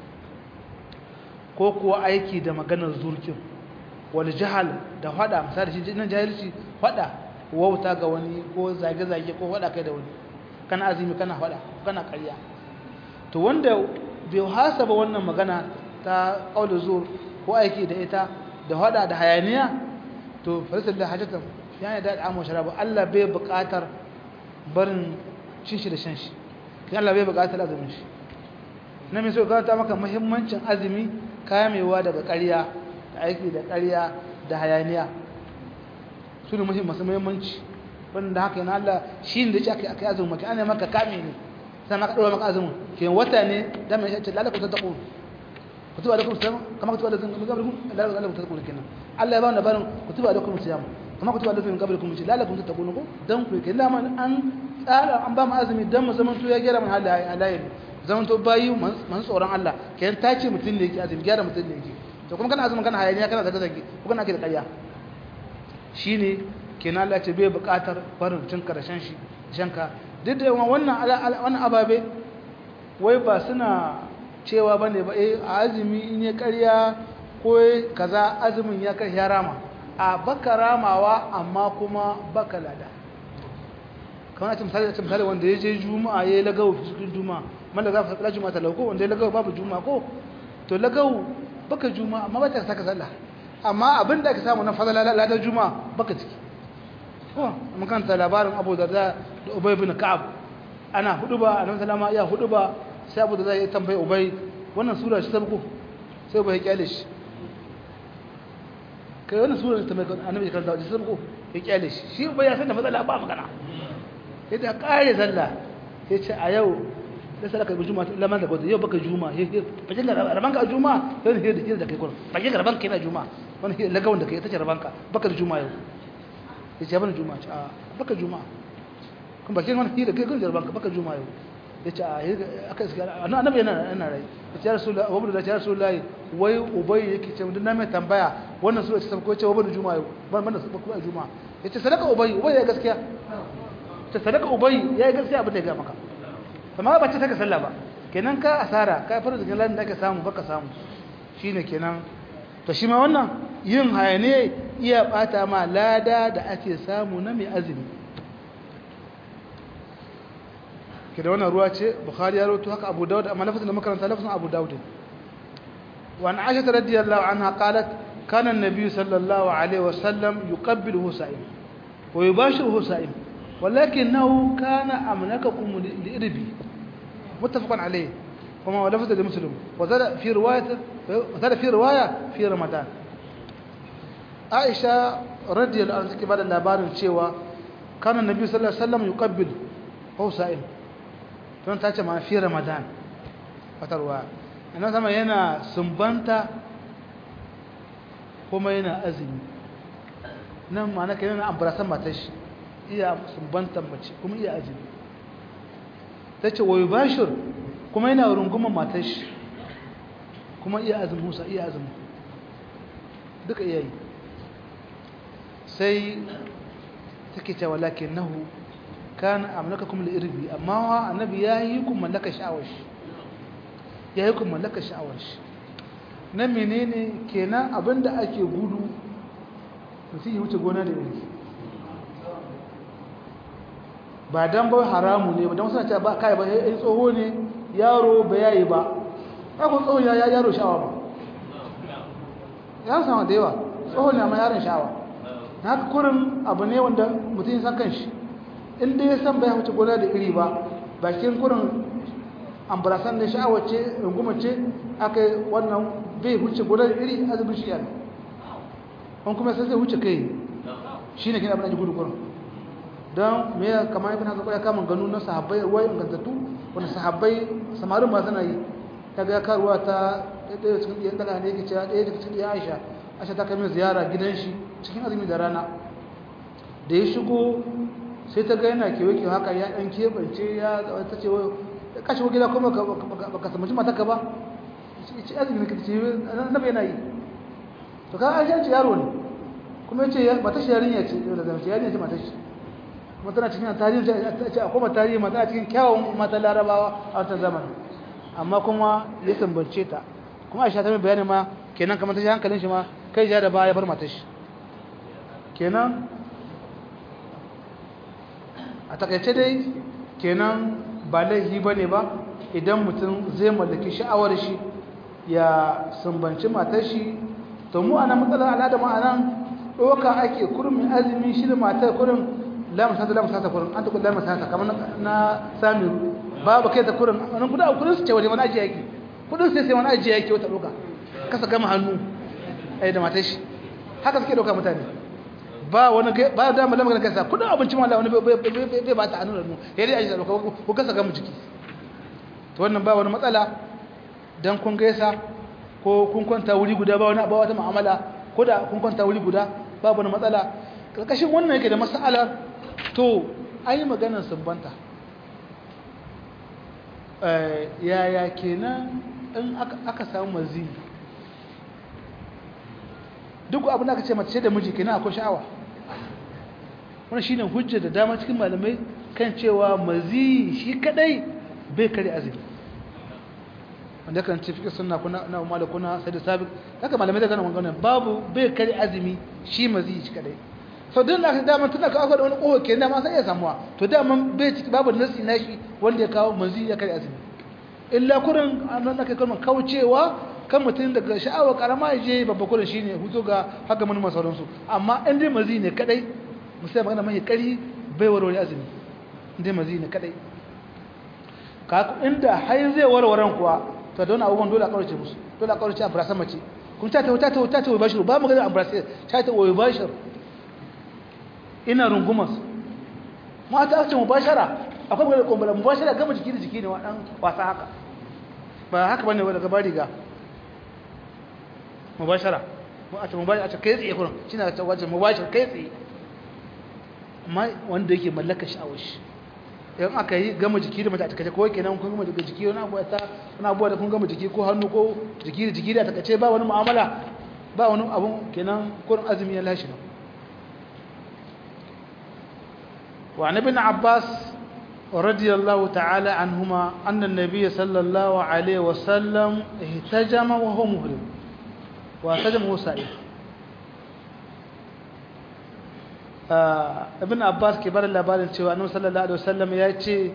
ko kuwa aiki da maganar zurkin wani jihal da fada misali shi nan jahilci fada wauta ga wani ko zage-zage ko fada kai da wani kana azumi kana fada kana ƙarya to wanda bai hasaba wannan magana ta kaulin zuwa ko aiki da ita da fada da hayaniya to farisar da hajjatan ya yi daɗa amma sharabu Allah bai buƙatar barin cin shi da shan shi ya Allah bai buƙatar azumin shi na mai so gata maka muhimmancin azumi kamewa daga ƙarya da aiki da ƙarya da hayaniya su ne masu muhimmanci wanda haka yana Allah shi ne da ce aka yi azumin maka ana maka kame ne sai maka ɗora maka azumin ke wata ne da mai shi lalaka ta taɓo kutuba da kuma siyama kama kutuba da kuma lalaka ta taɓo kenan Allah ya ba mu labarin kutuba da kuma siyama kuma ku tuba da fin kabar kuma ce lalakum ta takunu ko dan ku kai dama an tsara an ba mu azumi dan mu zaman to ya gyara mun halayen zaman to bayi man tsoron Allah kayan ta ce mutun ne yake azumi gyara mutun ne yake to kuma kana azumin kana hayaniya kana zage zage ko kana ke da ƙarya shine kenan Allah ce bai buƙatar barin cin karshen shi shanka duk da wannan wannan ababe wai ba suna cewa bane ba eh azumi in ya ƙarya ko kaza azumin ya kai ya rama a baka ramawa amma kuma baka lada kamar ce misali ce misali wanda ya je juma'a ya yi lagawo cikin juma'a manda za ka juma'a ta lauko wanda ya lagawo babu juma'a ko to lagawo baka juma'a amma ba ta saka sallah amma abin da aka samu na fadala ladar juma'a baka ciki ko mun kanta labarin Abu Darda da Ubay bin Ka'ab ana huduba annabi sallama ya huduba sai abu da zai tambaye ubai wannan sura shi sabko sai ubai ya kyale shi kai wannan sura ta mai annabi ya karanta shi sabko ya kyale shi shi ubai ya san da matsala ba magana sai da kare sallah ya ce a yau da sadaka bi juma'a lamar da gwada yau baka juma'a bakin da rabanka a juma'a yau ne da da kai kuma bakin da rabanka yana juma'a wani lagawan da kai ta ce rabanka baka da juma'a yau ya ce bana juma'a ce a baka juma'a kuma bakin wani hira kai kun rabanka baka juma'a yau ya ce a aka iska annabi yana yana rai ya ce rasulullahi wa da ya rasulullahi wai ubai yake ce mun na mai tambaya wannan sura ce ko ce wa bana juma'a yau ban bana su kuma juma'a ya ce sadaka ubai ubai ya gaskiya ta sadaka ubai ya gaskiya abin da ya ga maka amma ba ce ta ka sallah ba kenan ka asara ka fara da ladan da ake samu baka samu shine kenan to shi ma wannan yin hayane iya bata ma lada da ake samu na mai azumi kida wannan ruwa ce bukhari ya rawaito haka abu daud amma lafazin da makaranta lafazin abu daud wa an aisha radiyallahu anha qalat kana an-nabiy sallallahu alaihi wasallam yuqabbilu sa'im wa yubashiru sa'im ولكنه كان أملككم لإربي متفق عليه وما ولفظ لمسلم وزاد في رواية وزاد في رواية في رمضان عائشة رضي الله عنها بعد اللابار الشيوى كان النبي صلى الله عليه وسلم يقبل هو سائم تون تاچه ما في رمضان فتروا أنا سما yana sumbanta kuma yana azumi nan ma na kai yana ambrasan matashi iya sumbantar mace kuma iya azumi ta ce wayo bashir kuma yana rungumar matar shi kuma iya azumi musa iya azumi duka iya yi sai take cewa lakin nahu kana amlaka kuma da irbi amma wa annabi ya yi kun mallaka sha'awar shi ya yi kun mallaka sha'awar shi na menene kenan abinda ake gudu mutum ya wuce gona da iri ba dan ba haramu ne ba dan suna cewa ba kai ba yayin tsoho ne yaro ba yayi ba ai ko tsoho ya yaro shawa ba ya sama da yawa tsoho ne amma yaron shawa haka kurin abu ne wanda mutum ya san kanshi in dai ya san bai wuce gona da iri ba bakin kurin ambarasan da sha'awar ce rungumar ce aka wannan bai wuce gona da iri azumin shi yana wani kuma sai zai wuce kai shi ne kina abin da gudu kurin don me ya kama ibn hazar ya kama ganu na sahabbai ruwa ingantattu wanda sahabbai samarin ba suna yi ta ga karuwa ta ɗaya cikin ɗiyan ɗaga ne yake cewa ɗaya daga cikin ɗiyan aisha aisha ta kai ziyara gidan shi cikin azumi da rana da ya shigo sai ta ga yana kewa kewa haka ya ɗan keɓance ya ta ce ka shigo gida kuma ba ka samanci mataka ba ce azumi ka ce na bai yana yi to ka aisha ce yaro ne kuma ya ce matashi yarinya ce da zama ce yarinya ce matashi kuma tana cikin tarihi ta ce akwai tarihi mata cikin kyawun mata larabawa a wata zaman amma kuma ya tambance ta kuma aisha ta mai bayani ma kenan kamar ta shi hankalin shi ma kai ja da baya bar mata shi kenan a takaice dai kenan ba laifi ba ne ba idan mutum zai mallaki sha'awar shi ya sumbanci matar shi to mu ana matsalar al'ada ma'anan ɗauka ake kurmin azumi shi da matar kurin lamu sata lamu sata kurin an taɓa lamu sata kamar na samiru babu kai ta kurin wani kuɗa kudin su ce wani wani ajiye yake kudin sai sai wani ajiye yake wata ɗauka kasa gama hannu ai da matar shi haka suke ɗauka mutane ba wani ba da mu lamarin kansa kudin abinci ma wani bai ba ta hannu da mu ya dai ajiye ɗauka ko kasa gama jiki to wannan ba wani matsala dan kun gaisa ko kun kwanta wuri guda ba wani ba wata mu'amala ko da kun kwanta wuri guda babu wani matsala karkashin wannan yake da mas'alar to ai maganar sumbanta yaya kenan in aka samu mazi duk abin da aka ce mace da miji kenan akwai sha'awa wannan shine hujja da dama cikin malamai kan cewa mazi shi kadai bai kare azumi wanda kan ce fiƙe suna kuna na umar da kuna sai da sabi haka malamai da gana magana babu bai kare azumi shi mazi shi kadai sau din da aka dama tun da kawo da wani ƙoho ke dama sai iya samuwa to dama bai ciki babu nasi na shi wanda ya kawo mazi ya kare azumi illa kurin an nan aka kalmar kaucewa kan mutum daga sha'awar karama ya je babba kurin shi ne hutu ga haka manuma sauransu amma in dai mazi ne kadai musamman magana mai kari bai warware azumi in dai mazi ne kadai inda har zai warwaran kuwa to da wani abubuwan dole a kaurace musu dole a kaurace a burasa mace kun ta ta ta ta ta ta bashir ba mu ga a burasa ta ta wai bashir ina rungumas mata aka ce mubashara akwai magana kumbura mubashara gama jiki da jiki ne wa dan wasa haka ba haka bane daga bari ga mubashara mu a ce mubashara a ce kai tsaye kurin shine ta wajen mubashara kai tsaye amma wanda yake mallaka sha'awar shi in aka yi gama jiki da mace a takace ko kenan kun gama daga jiki wani abu ta wani abu da kun gama jiki ko hannu ko jiki da jiki da takace ba wani mu'amala ba wani abu kenan kurin azumi ya lashe wa ibn abbas radiyallahu ta'ala anhuma anna an-nabiy sallallahu alaihi wa sallam ihtajama wa huwa muhrim wa ihtajama huwa sa'id ibn abbas ke bada labarin cewa annabi sallallahu alaihi wasallam ya ce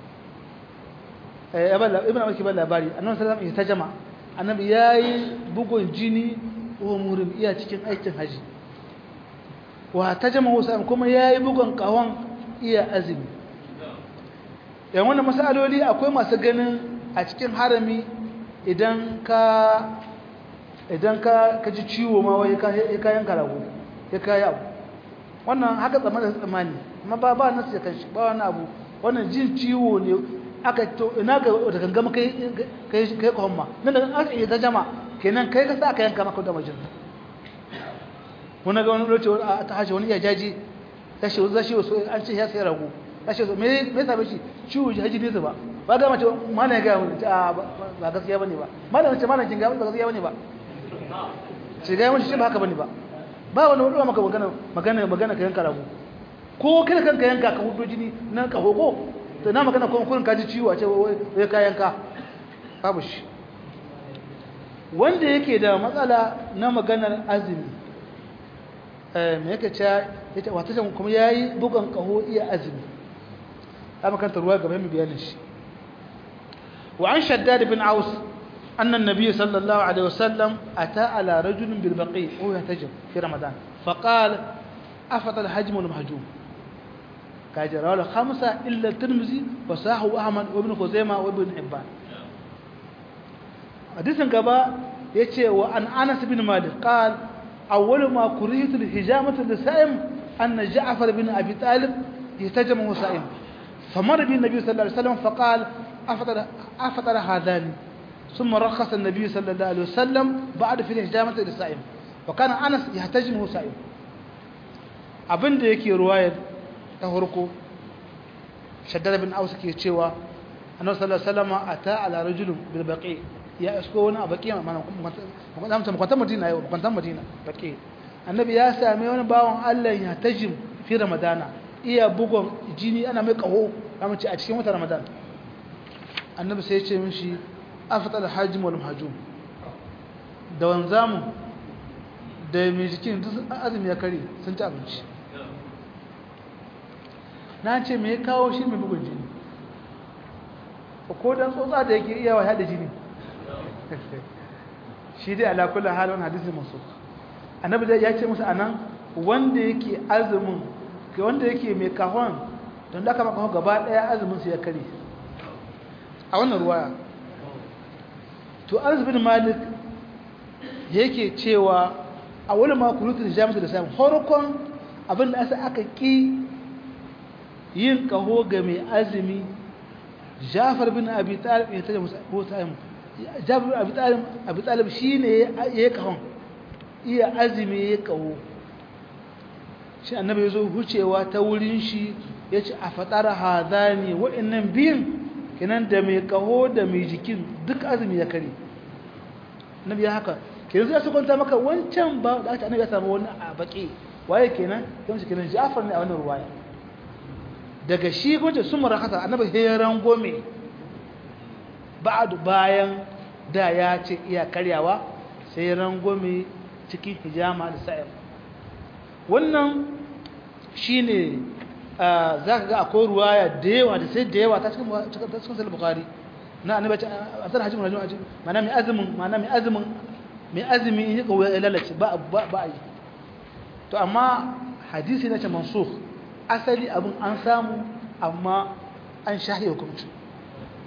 ibn abbas ke bada labari annabi sallallahu alaihi wasallam jama annabi yayi bugun jini wa murim iya cikin aikin haji wa tajama wasallam kuma yayi bugun kawon iya azumi yan wannan masaloli akwai masu ganin a cikin harami idan ka idan ka kaji ciwo ma wai ka yanka rago ya kai abu wannan haka tsammanin tsammani amma ba ba nasu ya kanshi ba wani abu wannan jin ciwo ne aka to ina ga da gangama kai kai kai ko hamma nan da aka yi jama kenan kai ka sa aka yanka maka da majin wani ga wani lokaci a ta haji wani ya jaji tashi wani zashi wasu an ce ya sai rago tashi me me sabe shi ciwo haji ne ba ba ga mace mana ya ga mu ba gaskiya bane ba mana ce mana kin ga ba gaskiya bane ba ce ga mun shi ba haka bane ba ba wani wadda maka magana magana magana ka yanka rago ko kada kanka yanka ka hudo jini na ka hogo to na magana kuma kurin kaji ciwo a ce wai ka yanka babu shi wanda yake da matsala na maganar azumi eh me yake cewa yace wata jan kuma yayi bugan kaho iya azumi amma kan ruwa gaba mu bayanin shi wa an shaddad bin aus أن النبي صلى الله عليه وسلم أتى على رجل بالبقيع وهو يهتجم في رمضان فقال أفضل الحجم والمهجوم كاجر له خمسة إلا الترمذي وصاحه أحمد وابن خزيمة وابن حبان حديث قبا يتي وأن أنس بن مالك قال أول ما كرهت الهجامة للسائم أن جعفر بن أبي طالب يهتجم وهو سائم فمر به النبي صلى الله عليه وسلم فقال أفضل, أفضل هذان ثم رخص النبي صلى الله عليه وسلم بعد في الهجامة للسائم وكان أنس يحتجم وهو سائم abin da yake ruwayar ta farko shaddad bin aus ke cewa annabi sallallahu alaihi wasallam ata ala rajulin bil baqi ya isko wani baqi mana kuma ta kwanta madina yau kwanta madina baqi annabi ya same wani bawon Allah ya tajim fi ramadana iya bugon jini ana mai kaho kamar ce a cikin wata ramadan annabi sai ya ce mishi afdal hajim wal mahjum da wanzamu da mai jikin duk azumi ya kare sun ci abinci na ce me ya kawo shi mai bugun jini ko dan tsotsa da yake iya wahada jini shi dai ala kullu hal wannan hadisi masu annabi dai ya ce musu anan wanda yake azumin ke wanda yake mai kahon don da aka maka gaba daya azumin su ya kare a wannan ruwaya to Anas bin Malik yake cewa a wani makulutun jami'ar da samun horokon abin da asa aka ƙi yin kaho ga mai azumi jafar bin abi talib ya taje musaim jafar bin abi talib shi ne ya yi kahon iya azumi ya kaho shi annabi ya zo hucewa ta wurin shi ya ce a faɗar hadani wa'annan biyun kenan da mai kaho da mai jikin duk azumi ya kare annabi ya haka kenan zai su kwanta maka wancan ba da aka annabi ya samu wani a baki waye kenan kuma kenan Ja'far ne a wannan ruwaya daga shi gunje sun marakata annabi ya rangome ba'du bayan da ya ce iya karyawa sai ya rangome cikin hijama da sa'ir wannan shine zaka ga akwai ruwaya da yawa da sai da yawa ta cikin ta cikin sahih bukhari na annabi a san hajjin rajul ma'ana mai azumin ma'ana mai azumin mai azumi in yi kawai ya lalace ba a yi to amma hadisi na ce mansukh asali abin an samu amma an shahi hukumci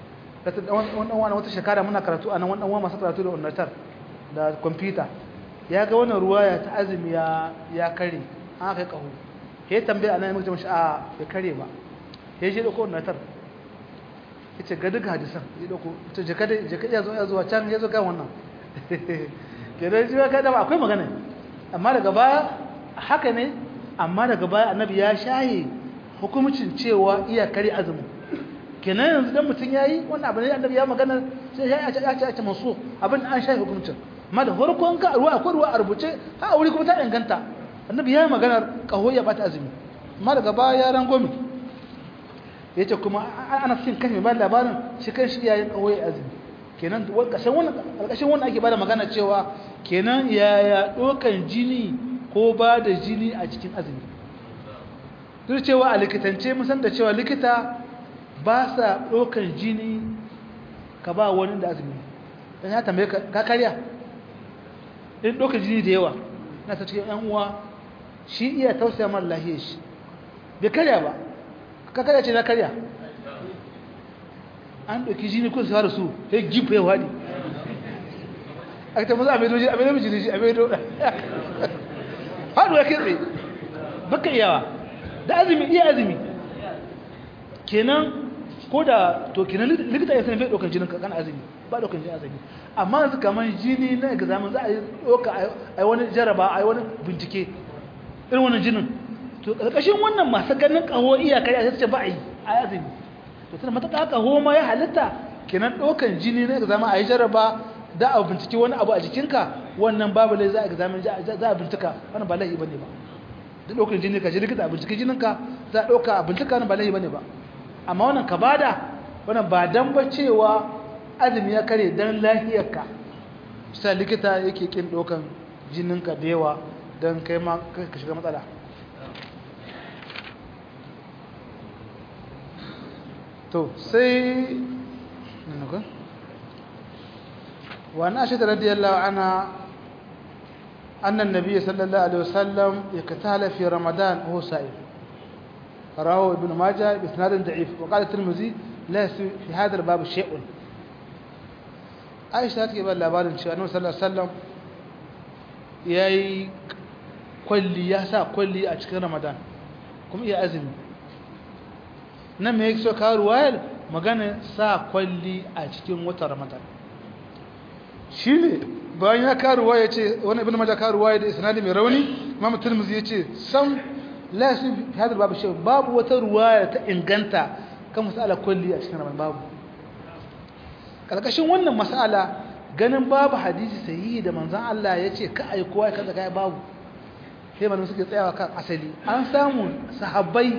wannan wani wata shekara muna karatu a nan wannan wani masu karatu da unatar da kwamfuta ya ga wannan ruwaya ta azumi ya kare an aka yi ƙaho ya yi tambaya a nan ya mutu mashi a ya kare ba ya je ɗauko unatar ya ce ga duka hadisan ya ɗauko ta jaka ya zo ya zuwa can ya zo kan wannan ke da shi ka dama akwai magana amma daga baya haka ne amma daga baya annabi ya shaye hukumcin cewa iya kare azumin kenan yanzu dan mutum yayi wannan abin da annabi ya magana sai ya ce ya ce ya ce masu abin an shafe hukuncin amma da farkon ka ruwa akwai ruwa a rubuce ha aure kuma ta inganta annabi ya magana kaho ya bata azumi amma daga baya ya rangomi yace kuma ana cikin kashe ba labarin shi kan shi yayin kaho ya azumi kenan kashin wannan alkashin wannan ake bada magana cewa kenan yaya dokan jini ko ba da jini a cikin azumi duk cewa a likitance mun san da cewa likita ba sa ɗaukar jini ka ba wani da azumi don ya tambaye ka karya in ɗaukar jini da yawa na ta cikin uwa shi iya tausaya mara lahiyar shi bai karya ba ka karya ce na karya an ɗauki jini kun sa da su ya gifa ya waɗi a ta maza a maido jini a maido jini a maido haɗu ya kitse baka iyawa da azumi iya azumi kenan ko da to kenan likita ya sani bai ɗaukar jinin kan azumi ba ɗaukar jinin azumi amma yanzu kamar jini na examen za a yi ɗauka a yi wani jaraba a yi wani bincike irin wani jinin to ƙarƙashin wannan masu ganin ƙaho iyakar ya ce ba a yi a azumi to tana mata ƙaho ma ya halitta kenan ɗaukar jini na examen a yi jaraba da a bincike wani abu a jikinka wannan babu lai za a examen za a bincika wannan ba laifi bane ba da ɗaukar jini ka je likita a bincike jininka za a ɗauka a bincika wannan ba laifi bane ba amma wannan ka bada wannan ba dan ba cewa azumi ya kare dan lafiyarka sai likita yake kin dokan jininka da yawa dan kai ma ka shiga matsala to sai nuka wa na shi radiyallahu anha أن النبي صلى الله عليه وسلم يكتال في رمضان وهو سائل رواه ابن ماجه بإسناد ضعيف وقال الترمذي لا في هذا الباب شيء عائشة تكي بقى labarin cewa Annabi sallallahu alaihi wasallam yayi kwalli ya sa kwalli a cikin Ramadan kuma iya azumi nan me yake so ka ruwayar magana sa kwalli a cikin watan Ramadan shine bayan ya karuwa ya ce wani ibn majah karuwa da isnadi mai rauni imam tirmidhi ya ce sam la fi hadal babu shay babu wata ruwaya ta inganta kan masala kulli a cikin ramadan babu kalkashin wannan masala ganin babu hadisi sahihi da manzon Allah ya ce ka ai kowa kaza kai babu sai malamu suke tsayawa kan asali an samu sahabbai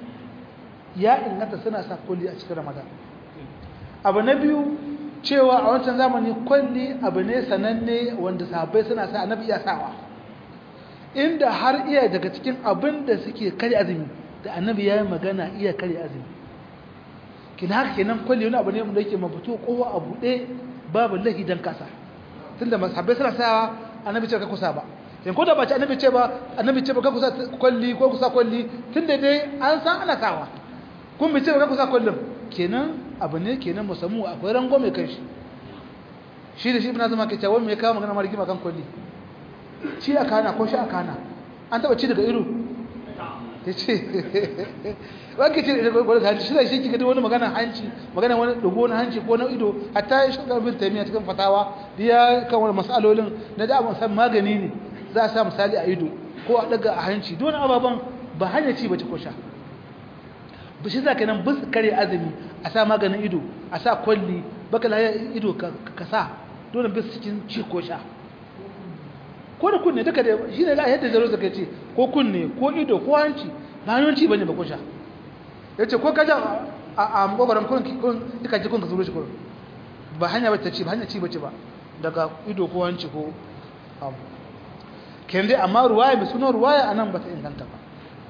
ya inganta suna sa kulli a cikin ramadan abu na biyu cewa a wancan zamani kwalli abu ne sananne wanda sahabbai suna sa annabi iya sawa inda har iya daga cikin abin da suke kare azumi da annabi ya yi magana iya kare azumi kina haka kenan kwalli wani abu ne wanda yake mabuto kowa a buɗe babu lahi dan kasa tunda sahabbai suna sawa annabi ce ka kusa ba in ko da ba ce annabi ce ba annabi ce ba ka kusa kwalli ko kusa kwalli tunda dai an san ana sawa kun bi ce ba ka kusa kwallin kenan abu ne kenan musammu akwai rango mai kai shi shi da shi ibn azuma ke cewa me kawo magana marigi makan kulli shi a kana ko shi a kana an taba ci daga iru ya ce wanke ci daga gwada hanci shi da shi kika wani magana hanci magana wani dogo na hanci ko na ido hatta ya shi bin taimiya cikin fatawa da ya kan wani masalolin na da abin san magani ne za a sa misali a ido ko a daga a hanci don ababen ba hanyar ci bace ko sha bishi za ka nan bis kare azumi a sa maganin ido a sa kwalli baka laye ido ka sa dole bis cikin ci ko sha ko da kunne duka da shi ne yadda zaro zaka ce ko kunne ko ido ko hanci ba hannun ci bane ba ko sha ya ce ko kaja a makogaran kun duka ji kun ka zuro shi kun ba hanya ba ta ci ba hanya ci bace ba daga ido ko hanci ko abu ken dai amma ruwaya mai sunan ruwaya anan ba ta inganta ba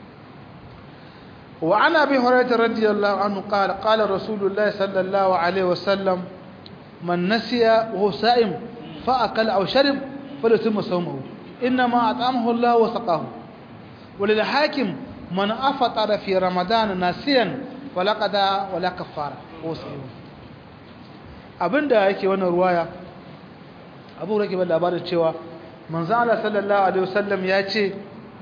وعن ابي هريره رضي الله عنه قال قال رسول الله صلى الله عليه وسلم من نسي وهو صائم فاكل او شرب فليتم صومه انما اطعمه الله وسقاه وللحاكم من افطر في رمضان ناسيا فلا قضاء ولا كفاره وهو صائم abinda yake wannan ruwaya abu rake ba labarin cewa manzo Allah sallallahu alaihi wasallam ya ce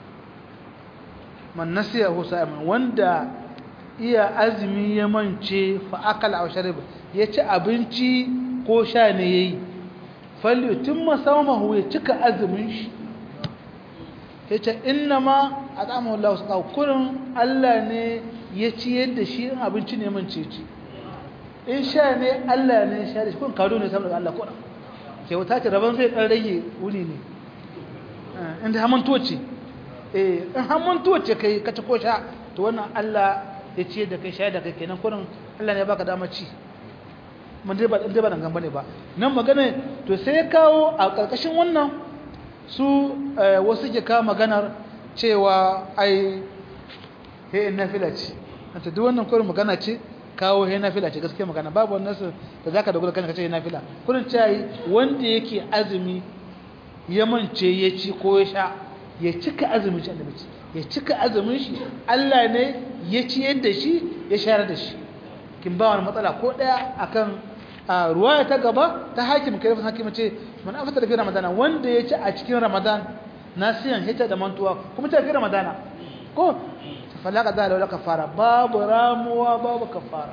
man nasiya husayman wanda iya azumi ya mance fa akala aw shariba ya ci abinci ko sha ne yayi falli timma sawmahu ya cika azumin shi yace innama at'amahu Allah subhanahu kurin Allah ne ya ci yadda shi in abinci ne mance ci in sha ne Allah ne ya sha da shi kun kado ne saboda Allah ko ke wata ce rabon zai dan rage wuni ne inda hamantuwa ce eh in hamantuwa ce kai ka ci ko sha to wannan Allah ya ce da kai sha da kai kenan kurin Allah ne ya baka dama ci mun dai ba dai ba dan gamba ne ba nan magana to sai ya kawo a karkashin wannan su wasu ke kawo maganar cewa ai he nafila ce anta duk wannan kurin magana ce kawo he nafila ce gaskiya magana babu wannan su da zaka dogara kanka ce he nafila kurin ce wanda yake azumi ya mance ya ci ko ya sha ya cika azumin shi annabi ya cika azumin shi Allah ne ya ci yadda shi ya shayar da shi kin ba wani matsala ko daya akan ruwaya ta gaba ta hakim kai fa hakim ce man afata fi ramadana wanda ya ci a cikin ramadan nasiyan hita da mantuwa kuma ta fi ramadana ko falaka da wala kafara babu ramuwa babu kafara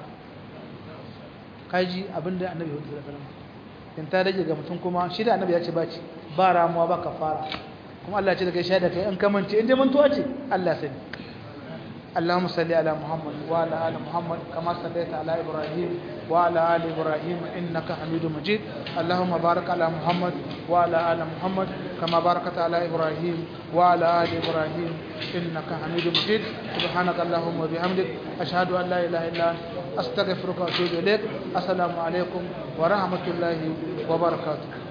kaji abinda annabi ya hudu da in ta rage ga mutum kuma shi da annabi ya ce baci ba ramuwa ba kafara kuma Allah ya ce daga shaida kai an kamance in dai mantuwa ce Allah sani اللهم صل على محمد وعلى ال محمد كما صليت على ابراهيم وعلى ال ابراهيم انك حميد مجيد اللهم بارك على محمد وعلى ال محمد كما باركت على ابراهيم وعلى ال ابراهيم انك حميد مجيد سبحانك اللهم وبحمدك اشهد ان لا اله الا انت استغفرك واتوب اليك السلام عليكم ورحمه الله وبركاته